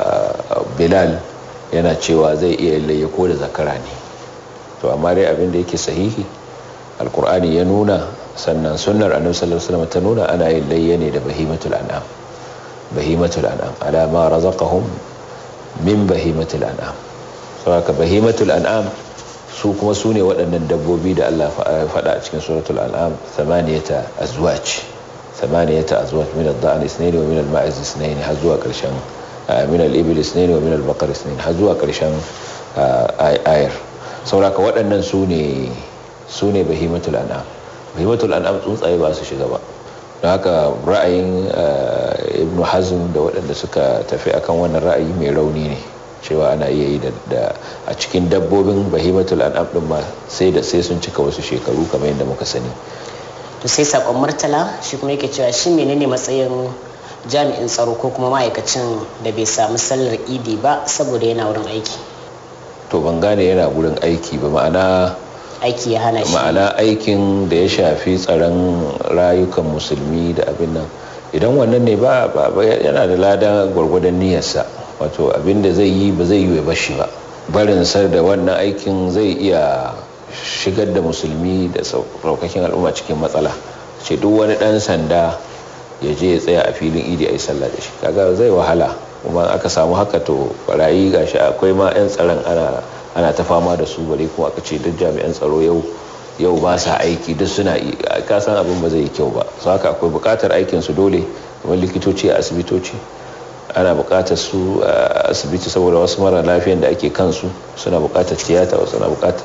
bilal yana cewa zai iya layya ko da zakara ne to amma dai abin da yake sahihi alkur'ani ya nuna sannan sunnar annabi sallallahu alaihi wasallam ta nuna ana yin layya ne da bahimatul an'am bahimatul an'am ala ma razaqahum min bahimatul an'am saboda bahimatul an'am su kuma su ne waɗannan dabbobi da Allah ya faɗa a cikin suratul an'am thamaniyata azwaj thamaniyata azwaj min ad-da'n ithnayn wa min al-ma'iz ithnayn har zuwa ƙarshen min al-ibil ithnayn wa min al-baqar ithnayn har zuwa ƙarshen ayar saboda waɗannan su ne su ne bahimatul an'am bahimatul an'am tsuntsaye ba su shiga ba don haka ra'ayin ibn hazm da waɗanda suka tafi akan wannan ra'ayi mai rauni ne cewa ana iya yi da a cikin dabbobin bahimatul an'am din ma sai da sai sun cika wasu shekaru kamar yadda muka sani to sai sakon murtala shi kuma yake cewa shi menene matsayin jami'in tsaro ko kuma ma'aikacin da bai samu sallar idi ba saboda yana wurin aiki to ban gane yana wurin aiki ba ma'ana aiki ya hana shi ma'ana aikin da ya shafi tsaron rayukan musulmi da abin nan idan wannan ne ba yana da lada gwargwadon niyyarsa wato abin da zai yi ba zai yi ba shi ba barin sar da wannan aikin zai iya shigar da musulmi da saukakin al'umma cikin matsala ce duk wani dan sanda ya je ya tsaya a filin idi a yi sallah da shi kaga zai wahala kuma aka samu haka to barayi gashi akwai ma 'yan tsaron ana ana ta fama da su bare kuma aka ce duk jami'an tsaro yau yau ba sa aiki duk suna ka san abin ba zai yi kyau ba su haka akwai bukatar aikin su dole kamar likitoci a asibitoci ana bukatar su a asibiti saboda wasu mara lafiyan da ake kansu suna bukatar tiyata wasu na bukatar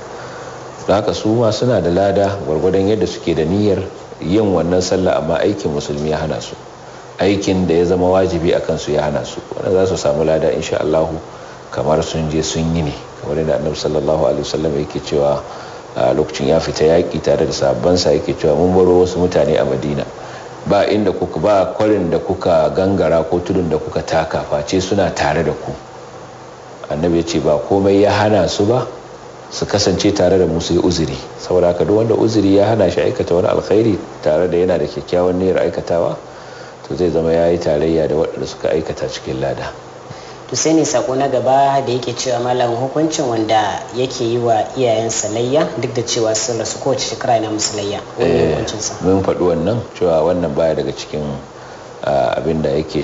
da haka su ma suna da lada gwargwadon yadda suke da niyyar yin wannan sallah amma aikin musulmi ya hana su aikin da ya zama wajibi a kansu ya hana su wanda za su samu lada insha Allah kamar sun je sun yi ne kamar yadda annabi sallallahu alaihi wasallam yake cewa a lokacin ya fita yaki tare da sahabbansa yake cewa mun baro wasu mutane a Madina ba inda kuka ba kwarin da kuka gangara ko tudun da kuka taka face suna tare da ku annabi ya ce ba komai ya hana su ba su kasance tare da musu yi uzuri saboda haka duk wanda uzuri ya hana shi aikata wani alkhairi tare da yana da kyakkyawan niyyar aikatawa to zai zama ya yi tarayya da waɗanda suka aikata cikin lada to sai ne sako na gaba da yake cewa malam hukuncin wanda yake yi wa iyayensa layya duk da cewa sun rasu kowace shekara yana musu layya wani hukuncinsa mun faɗi wannan cewa wannan baya daga cikin abin da yake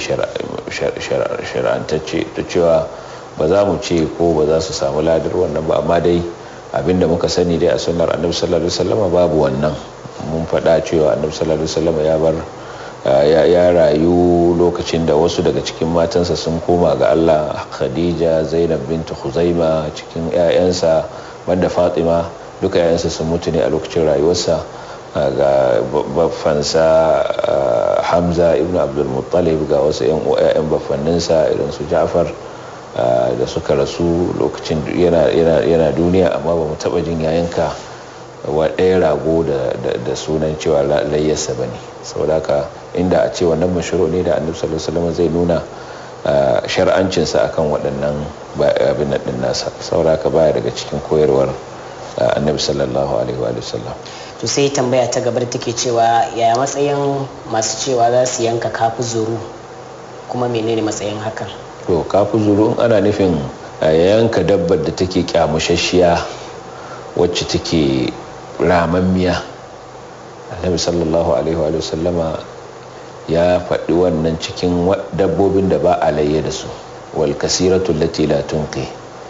shar'antacce da cewa ba za mu ce ko ba za su samu ladar wannan ba amma dai abin da muka sani dai a sunnar annabi sallallahu alaihi wasallam babu wannan mun faɗa cewa annabi sallallahu alaihi wasallam ya bar ya rayu lokacin da wasu daga cikin matansa sun koma ga Allah Khadija Zainab bintu Khuzaima cikin 'ya'yansa banda Fatima duka 'ya'yansa sun mutu ne a lokacin rayuwarsa ga baffansa Hamza ibn Abdul Muttalib ga wasu 'yan baffanninsa irin su Ja'far da suka rasu lokacin yana duniya amma ba mu taɓa jin yayanka wa ɗaya rago da sunan cewa layyarsa ba ne saboda haka inda a ce wannan mashiro ne da annabi sallallahu alaihi wasallam zai nuna shar'ancinsa akan waɗannan abin nan nasa saboda haka baya daga cikin koyarwar annabi sallallahu alaihi wa sallam to sai tambaya ta gabar take cewa yaya matsayin masu cewa za su yanka kafu zuru kuma menene matsayin hakan to kafu zuru ana nufin yanka dabbar da take kyamushashiya wacce take ramammiya annabi sallallahu alaihi wa sallama ya faɗi wannan cikin dabbobin da ba a layye da su wal kasiratu lati la tunqi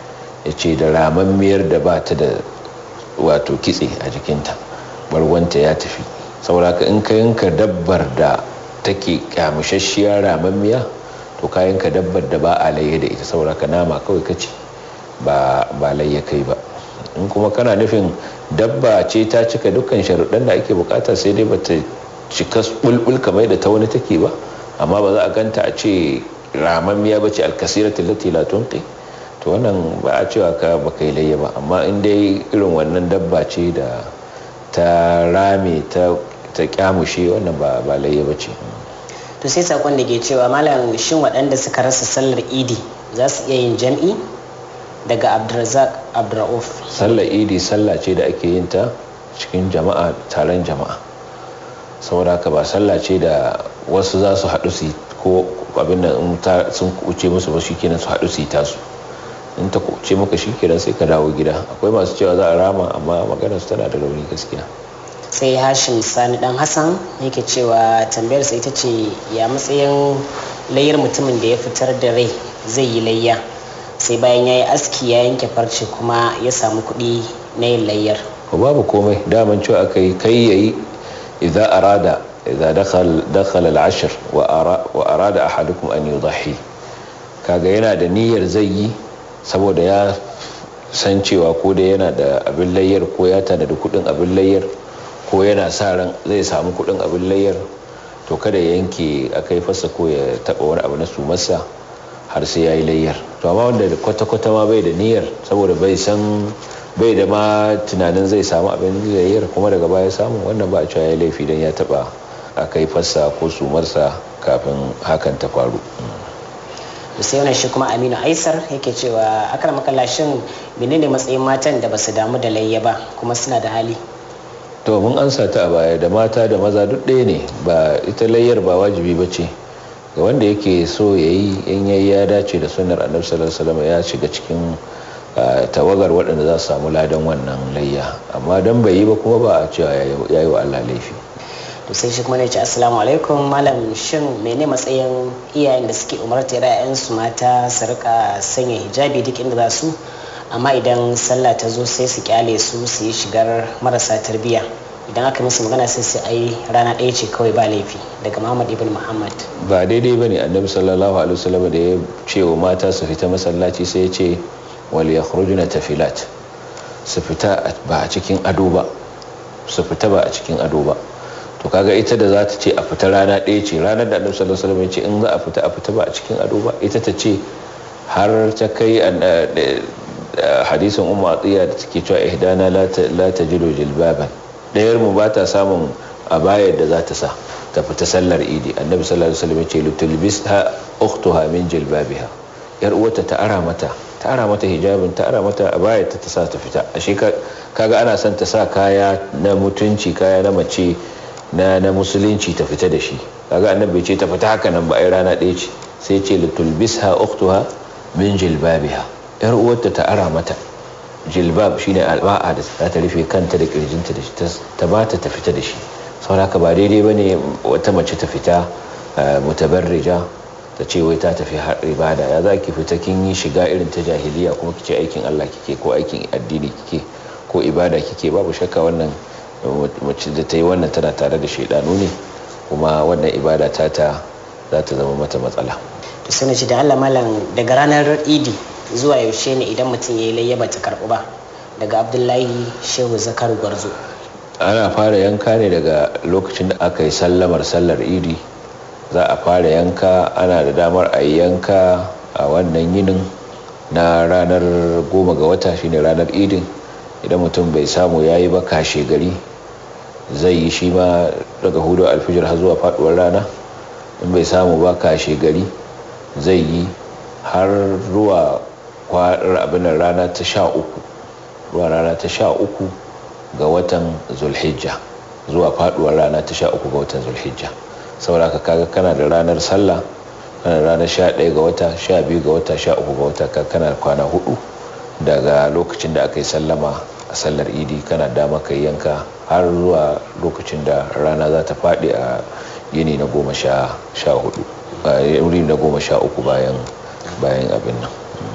ya ce da ramammiyar da ba ta da wato kitse a jikinta barwanta ya tafi sauraka in ka yanka dabbar da take kyamushashiyar ramammiya to ka yanka dabbar da ba a laye da ita sauraka nama kawai kace ba ba layya kai ba in kuma kana nufin dabba ce ta cika dukkan sharuɗan da ake bukata sai dai bata cika bulbul kamar da ta wani take ba amma ba za a ganta a ce ramammiya bace alkasiratul lati la tunqi to wannan ba a cewa ka ba kai layya ba amma in dai irin wannan dabba ce da ta rame ta ta kyamushe wannan ba ba layya bace to sai sakon da ke cewa malam shin waɗanda suka rasa sallar idi za su iya yin jam'i daga abdulrazak abdurrauf sallar idi sallah ce da ake yin ta cikin jama'a taron jama'a saboda ka ba sallah ce da wasu za su haɗu su ko abin da sun kuce musu ba shi kenan su haɗu su yi tasu in ta kuce maka shi kenan sai ka dawo gida akwai masu cewa za a rama amma maganar su tana da rauni gaskiya sai hashim sani dan hassan yake cewa tambayar sa ita ce ya matsayin layyar mutumin da ya fitar da rai zai yi layya sai bayan ya yi aski ya yanke farce kuma ya samu kuɗi na yin layyar babu komai daman cewa aka yi kai yayi idza arada idza dakhal dakhala al-ashr wa arada ahadukum an yudhi kaga yana da niyyar zai yi saboda ya san cewa ko da yana da abin layyar ko ya tana da kudin abin layyar ko yana sa ran zai samu kudin abin layyar to kada ya yanke akai fasa ko ya taba wani abu na sumarsa har sai yayi layyar to amma wanda kwata-kwata ma bai da niyyar saboda bai san bai da ma tunanin zai samu abin layyar kuma daga baya samu wannan ba a cewa ya laifi don ya taba akai fasa ko sumarsa kafin hakan ta faru sai wannan shi kuma aminu aisar yake cewa akar makallashin menene matsayin matan da basu damu da layya ba kuma suna da hali to mun ansa ta a baya da mata da maza duk ɗaya ne ba ita layyar ba wajibi ba ce ga wanda yake so ya yi in yayi ya dace da sunnar annabi sallallahu alaihi ya shiga cikin tawagar waɗanda za su samu ladan wannan layya amma dan bai yi ba kuma ba a cewa ya yi wa Allah laifi to sai shi kuma ne ce assalamu alaikum malam shin mene matsayin iyayen da suke umarta su mata su rika sanya hijabi duk inda za su amma idan sallah ta zo sai su kyale su su yi shigar marasa tarbiyya idan aka musu magana sai su ai rana ɗaya ce kawai ba laifi daga muhammad ibn muhammad ba daidai bane annabi sallallahu alaihi wasallam da ya ce wa mata su fita masallaci sai ya ce wal yakhrujuna tafilat su fita ba a cikin ado ba su fita ba a cikin ado ba to kaga ita da za ta ce a fita rana ɗaya ce ranar da annabi sallallahu alaihi wasallam ya ce in za a fita a fita ba a cikin ado ba ita ta ce har ta kai hadisin umma atiya da take cewa ihdana la tajidu jilbaban ɗayar mu ba ta samun abayar da za ta sa ta fita sallar idi annabi sallallahu alaihi wasallam ya ce lutulbisha ukhtuha min jilbabiha yar uwarta ta ara mata ta ara mata hijabin ta ara mata abayar ta ta sa ta fita ashe kaga ana son ta sa kaya na mutunci kaya na mace na na musulunci ta fita da shi kaga annabi ce ta fita haka nan ba ai rana ɗaya ce sai ce litulbisha ukhtuha min jilbabiha yar uwarta ta ara mata jilbab shine alba'a da za ta rufe kanta da kirjinta da shi ta bata ta fita da shi saboda haka ba daidai bane wata mace ta fita mutabarrija ta ce wai ta tafi har ibada ya za ki fita kin yi shiga irin ta jahiliya kuma kice aikin Allah kike ko aikin addini kike ko ibada kike babu shakka wannan mace da ta yi wannan tana tare da shaidanu ne kuma wannan ibada ta ta za ta zama mata matsala to sai na ce da Allah malam daga ranar idi zuwa yaushe ne idan mutum ya yi layya ba ta karɓu ba daga abdullahi shehu zakar gwarzo ana fara yanka ne daga lokacin da aka yi sallamar sallar idi za a fara yanka ana da damar a yi yanka a wannan yinin na ranar goma ga wata shine ranar idin idan mutum bai samu ya yi ba kashe gari zai yi shi ma daga hudu alfijir har zuwa faduwar rana in bai samu ba kashe gari zai yi har zuwa kwarar abin rana ta sha uku zuwa rana ta sha uku ga watan zulhijja zuwa faduwar rana ta sha uku ga watan zulhijja saboda ka kaga kana da ranar sallah kana da ranar sha ɗaya ga wata sha biyu ga wata sha uku ga wata kana da kwana hudu daga lokacin da aka yi sallama a sallar idi kana dama ka yanka har zuwa lokacin da rana za ta faɗi a yini na goma sha hudu wuri na goma sha uku bayan bayan abin nan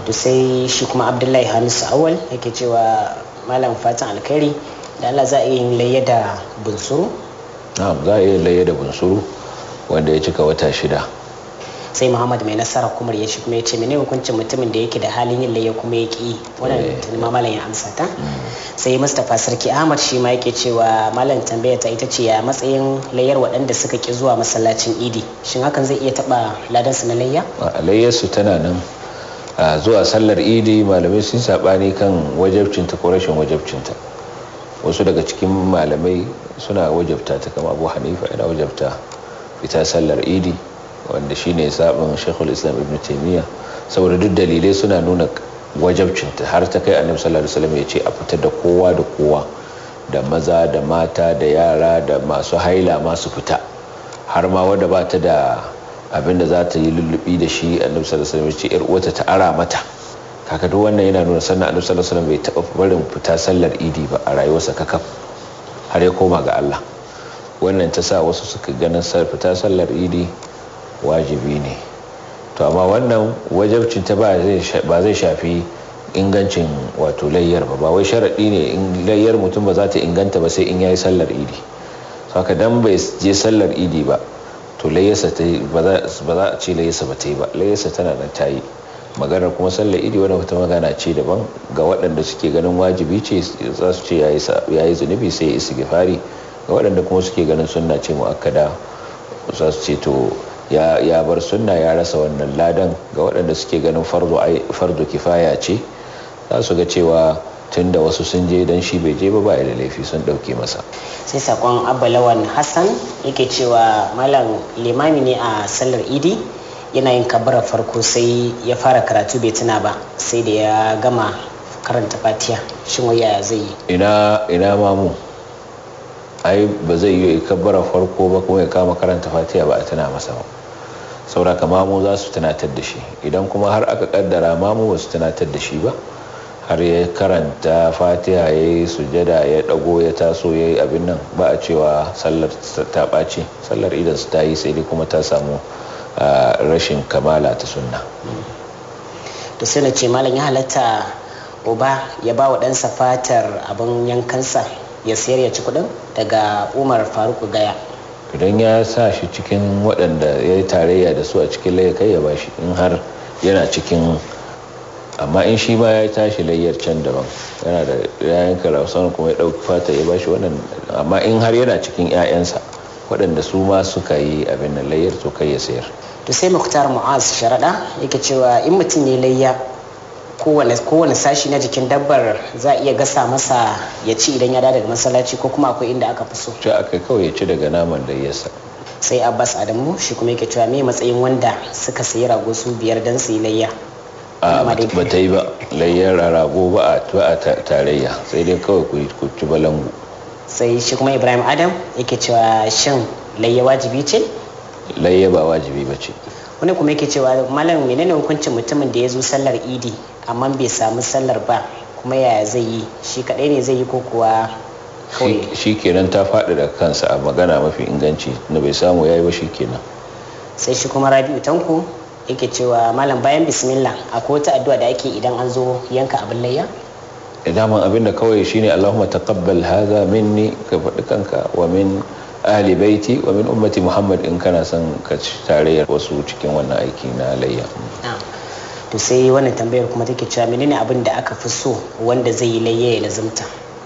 to sai shi kuma abdullahi hamisu awal yake cewa malam fatan alkhairi da allah za a yi layya da bunsuru na'am za a iya layya da bunsuru wanda ya cika wata shida sai muhammad mai nasara kumar ya shi kuma ya ce mene hukuncin mutumin da yake da halin yin layya kuma ya ki wannan tuni ma malam ya amsa ta sai mustapha sarki ahmad shi ma yake cewa malam tambaya ta ita ce ya matsayin layyar waɗanda suka ki zuwa masallacin idi shin hakan zai iya taɓa ladansu na layya a layyarsu tana nan a zuwa sallar idi malamai sun saɓani kan wajabcinta ko rashin wajabcinta wasu daga cikin malamai suna wajabta ta kama abu hanifa yana wajabta ita sallar idi wanda shine sabon shekul islam ibn taimiyya saboda duk dalilai suna nuna wajabcinta har ta kai annabi sallallahu alaihi wasallam ya ce a fitar da kowa da kowa da maza da mata da yara da masu haila masu fita har ma wadda ba ta da abin da za ta yi lullubi da shi annabi sallallahu alaihi wasallam ya ce yar uwata ta ara mata kaka duk wannan yana nuna sannan annabi sallallahu alaihi wasallam bai taba barin fita sallar idi ba a rayuwarsa kakaf har ya koma ga Allah wannan ta sa wasu suka ganin fita sallar idi wajibi ne to amma wannan wajabcin ta ba zai shafi ingancin wato layyar ba ba wai sharaɗi ne in layyar mutum ba za ta inganta ba sai in yayi sallar idi haka dan bai je sallar idi ba to layyarsa ta ba za a ce layyarsa ba ta yi ba layyarsa tana nan ta yi maganar kuma sallar idi wani wata magana ce daban ga waɗanda suke ganin wajibi ce za su ce ya yi zunubi sai ya isi gifari ga waɗanda kuma suke ganin sunna ce mu'akkada za su ce to ya bar sunna ya rasa wannan ladan ga waɗanda suke ganin fardo kifaya ce za su ga cewa tun da wasu sun je don shi bai je ba ba da laifi sun ɗauke masa sai sakon abalawan hassan yake cewa malam limami ne a sallar idi yana yin kabbarar farko sai ya fara karatu bai tuna ba sai da ya gama karanta fatiya shin waya zai yi ina ina mamu ai ba zai yi kabbarar farko ba kuma ya kama karanta fatiya ba a tuna masa ba sauraka mamu za su tunatar da shi idan kuma har aka kaddara mamu ba su tunatar da shi ba har ya karanta fatiha ya yi sujada ya dago ya taso ya yi abin nan ba a cewa sallar ta ɓace sallar idan su ta yi sai dai kuma ta samu rashin kamala ta sunna to sai na ce malam ya halatta uba ya ba wa ɗansa fatar abin yankansa ya sayar ya ci kuɗin daga umar faruku gaya idan ya sa shi cikin waɗanda ya yi tarayya da su a cikin laye kai ya bashi in har yana cikin amma in shi ma ya tashi layyar can daban yana da yayan karausan kuma ya ɗauki fata ya bashi wannan amma in har yana cikin 'ya'yansa waɗanda su ma suka yi abin nan layyar to kai ya sayar to sai muktar mu'az sharaɗa yake cewa in mutum ne layya kowane sashi na jikin dabbar za a iya gasa masa ya ci idan ya daga masallaci ko kuma akwai inda aka fi so ci aka kawai ya ci daga naman layyarsa sai abbas adamu shi kuma yake cewa me matsayin wanda suka sayi rago su biyar don su yi layya a ba ta yi ba layyar rago ba a tarayya sai dai kawai ku ci balangu sai shi kuma ibrahim adam yake cewa shin layya wajibi ce layya ba wajibi ba ce wani kuma yake cewa malam menene hukuncin mutumin da ya zo sallar idi amma bai samu sallar ba kuma yaya zai yi shi kadai ne zai yi ko kuwa shi kenan ta faɗi da kansa a magana mafi inganci na bai samu yayi ba shi kenan sai shi kuma rabi'u tanko yake cewa malam bayan bismillah akwai wata addu'a da ake idan an zo yanka abin layya daman abin da kawai shine Allahumma taqabbal hadha minni ka faɗi kanka wa min ahli baiti wa min ummati Muhammad in kana son ka tarayyar wasu cikin wannan aiki na layya to sai wannan tambayar kuma take cewa menene abin da aka fi so wanda zai yi layya ya lazumta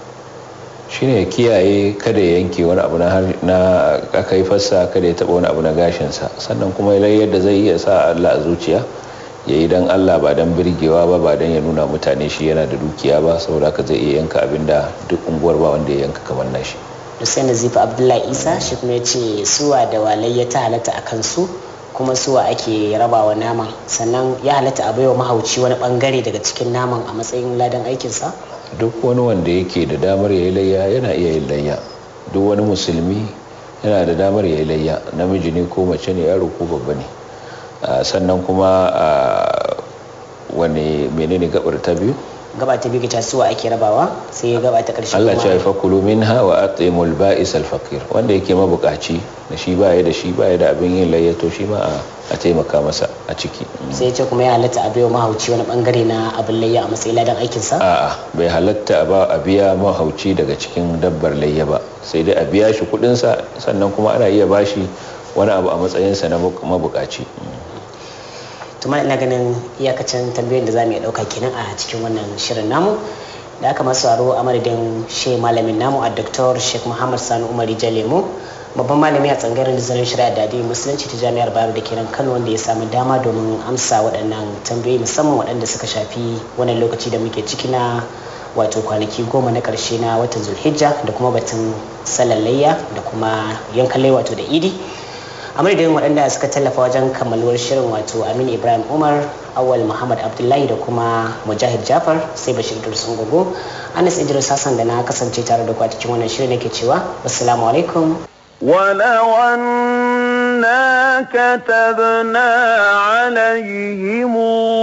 shine ya kiyaye kada ya yanke wani abu na aka yi fassa kada ya taba wani abu na gashinsa sannan kuma layyar da zai iya sa Allah a zuciya ya yi don Allah ba don birgewa ba ba don ya nuna mutane shi yana da dukiya ba saboda ka zai iya yanka abin da duk unguwar ba wanda ya yanka kamar nashi Hussein Nazifa Abdullahi Isa shi kuma ya ce suwa da walai ya ta halatta a kansu kuma suwa ake rabawa naman sannan ya halatta a baiwa mahauci wani bangare daga cikin naman a matsayin ladan aikinsa duk wani wanda yake da damar ya yi layya yana iya yin layya duk wani musulmi yana da damar ya yi layya namiji ne ko mace ne yaro ko babba ne sannan kuma wani menene gabar ta biyu gaba ta biyu ta suwa ake rabawa sai gaba ta karshe Allah ce fa kulu minha wa atimul ba'is al faqir wanda yake mabukaci da shi baya da shi baya da abin yin layyato shi ma a taimaka masa a ciki sai ce kuma ya halatta a biyo mahauci wani bangare na abin layya a matsayin ladan aikin sa a'a bai halatta a ba a biya mahauci daga cikin dabbar layya ba sai dai a biya shi kudin sa sannan kuma ana iya bashi wani abu a matsayin sa na mabukaci tuma ina ganin iyakacin tambayoyin da za mu iya ɗauka kenan a cikin wannan shirin namu da aka masu aro a madadin she malamin namu a Dr. Sheikh Muhammad Sani Umar Jalemu babban malami a tsangaren nazarin shari'a da addinin musulunci ta jami'ar Bayero da kenan Kano wanda ya samu dama domin amsa waɗannan tambayoyi musamman waɗanda suka shafi wannan lokaci da muke ciki na wato kwanaki goma na ƙarshe na watan Zulhijja da kuma batun salallayya da kuma yankan wato da idi a madadin waɗanda suka tallafa wajen kammaluwar shirin wato aminu ibrahim umar awal muhammad abdullahi da kuma mujahid jafar sai bashir dursun gogo anas idris hassan da na kasance tare da ku a cikin wannan shirin nake cewa wassalamu alaikum ولو أنا كتبنا عليهم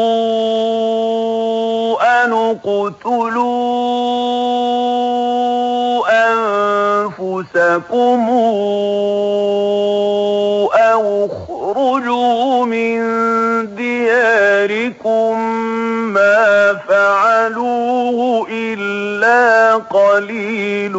أن اقتلوا أنفسكم أو اخرجوا من دياركم ما فعلوه إلا قليل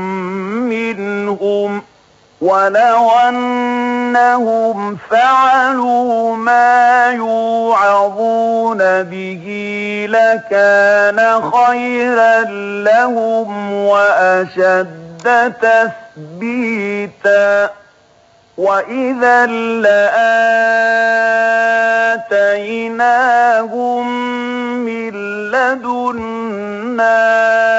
منهم ولو أنهم فعلوا ما يوعظون به لكان خيرا لهم وأشد تثبيتا وإذا لآتيناهم من لدنا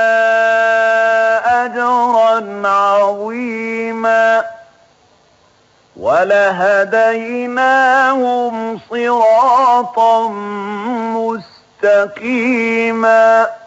أجرا عظيما ولهديناهم صراطا مستقيما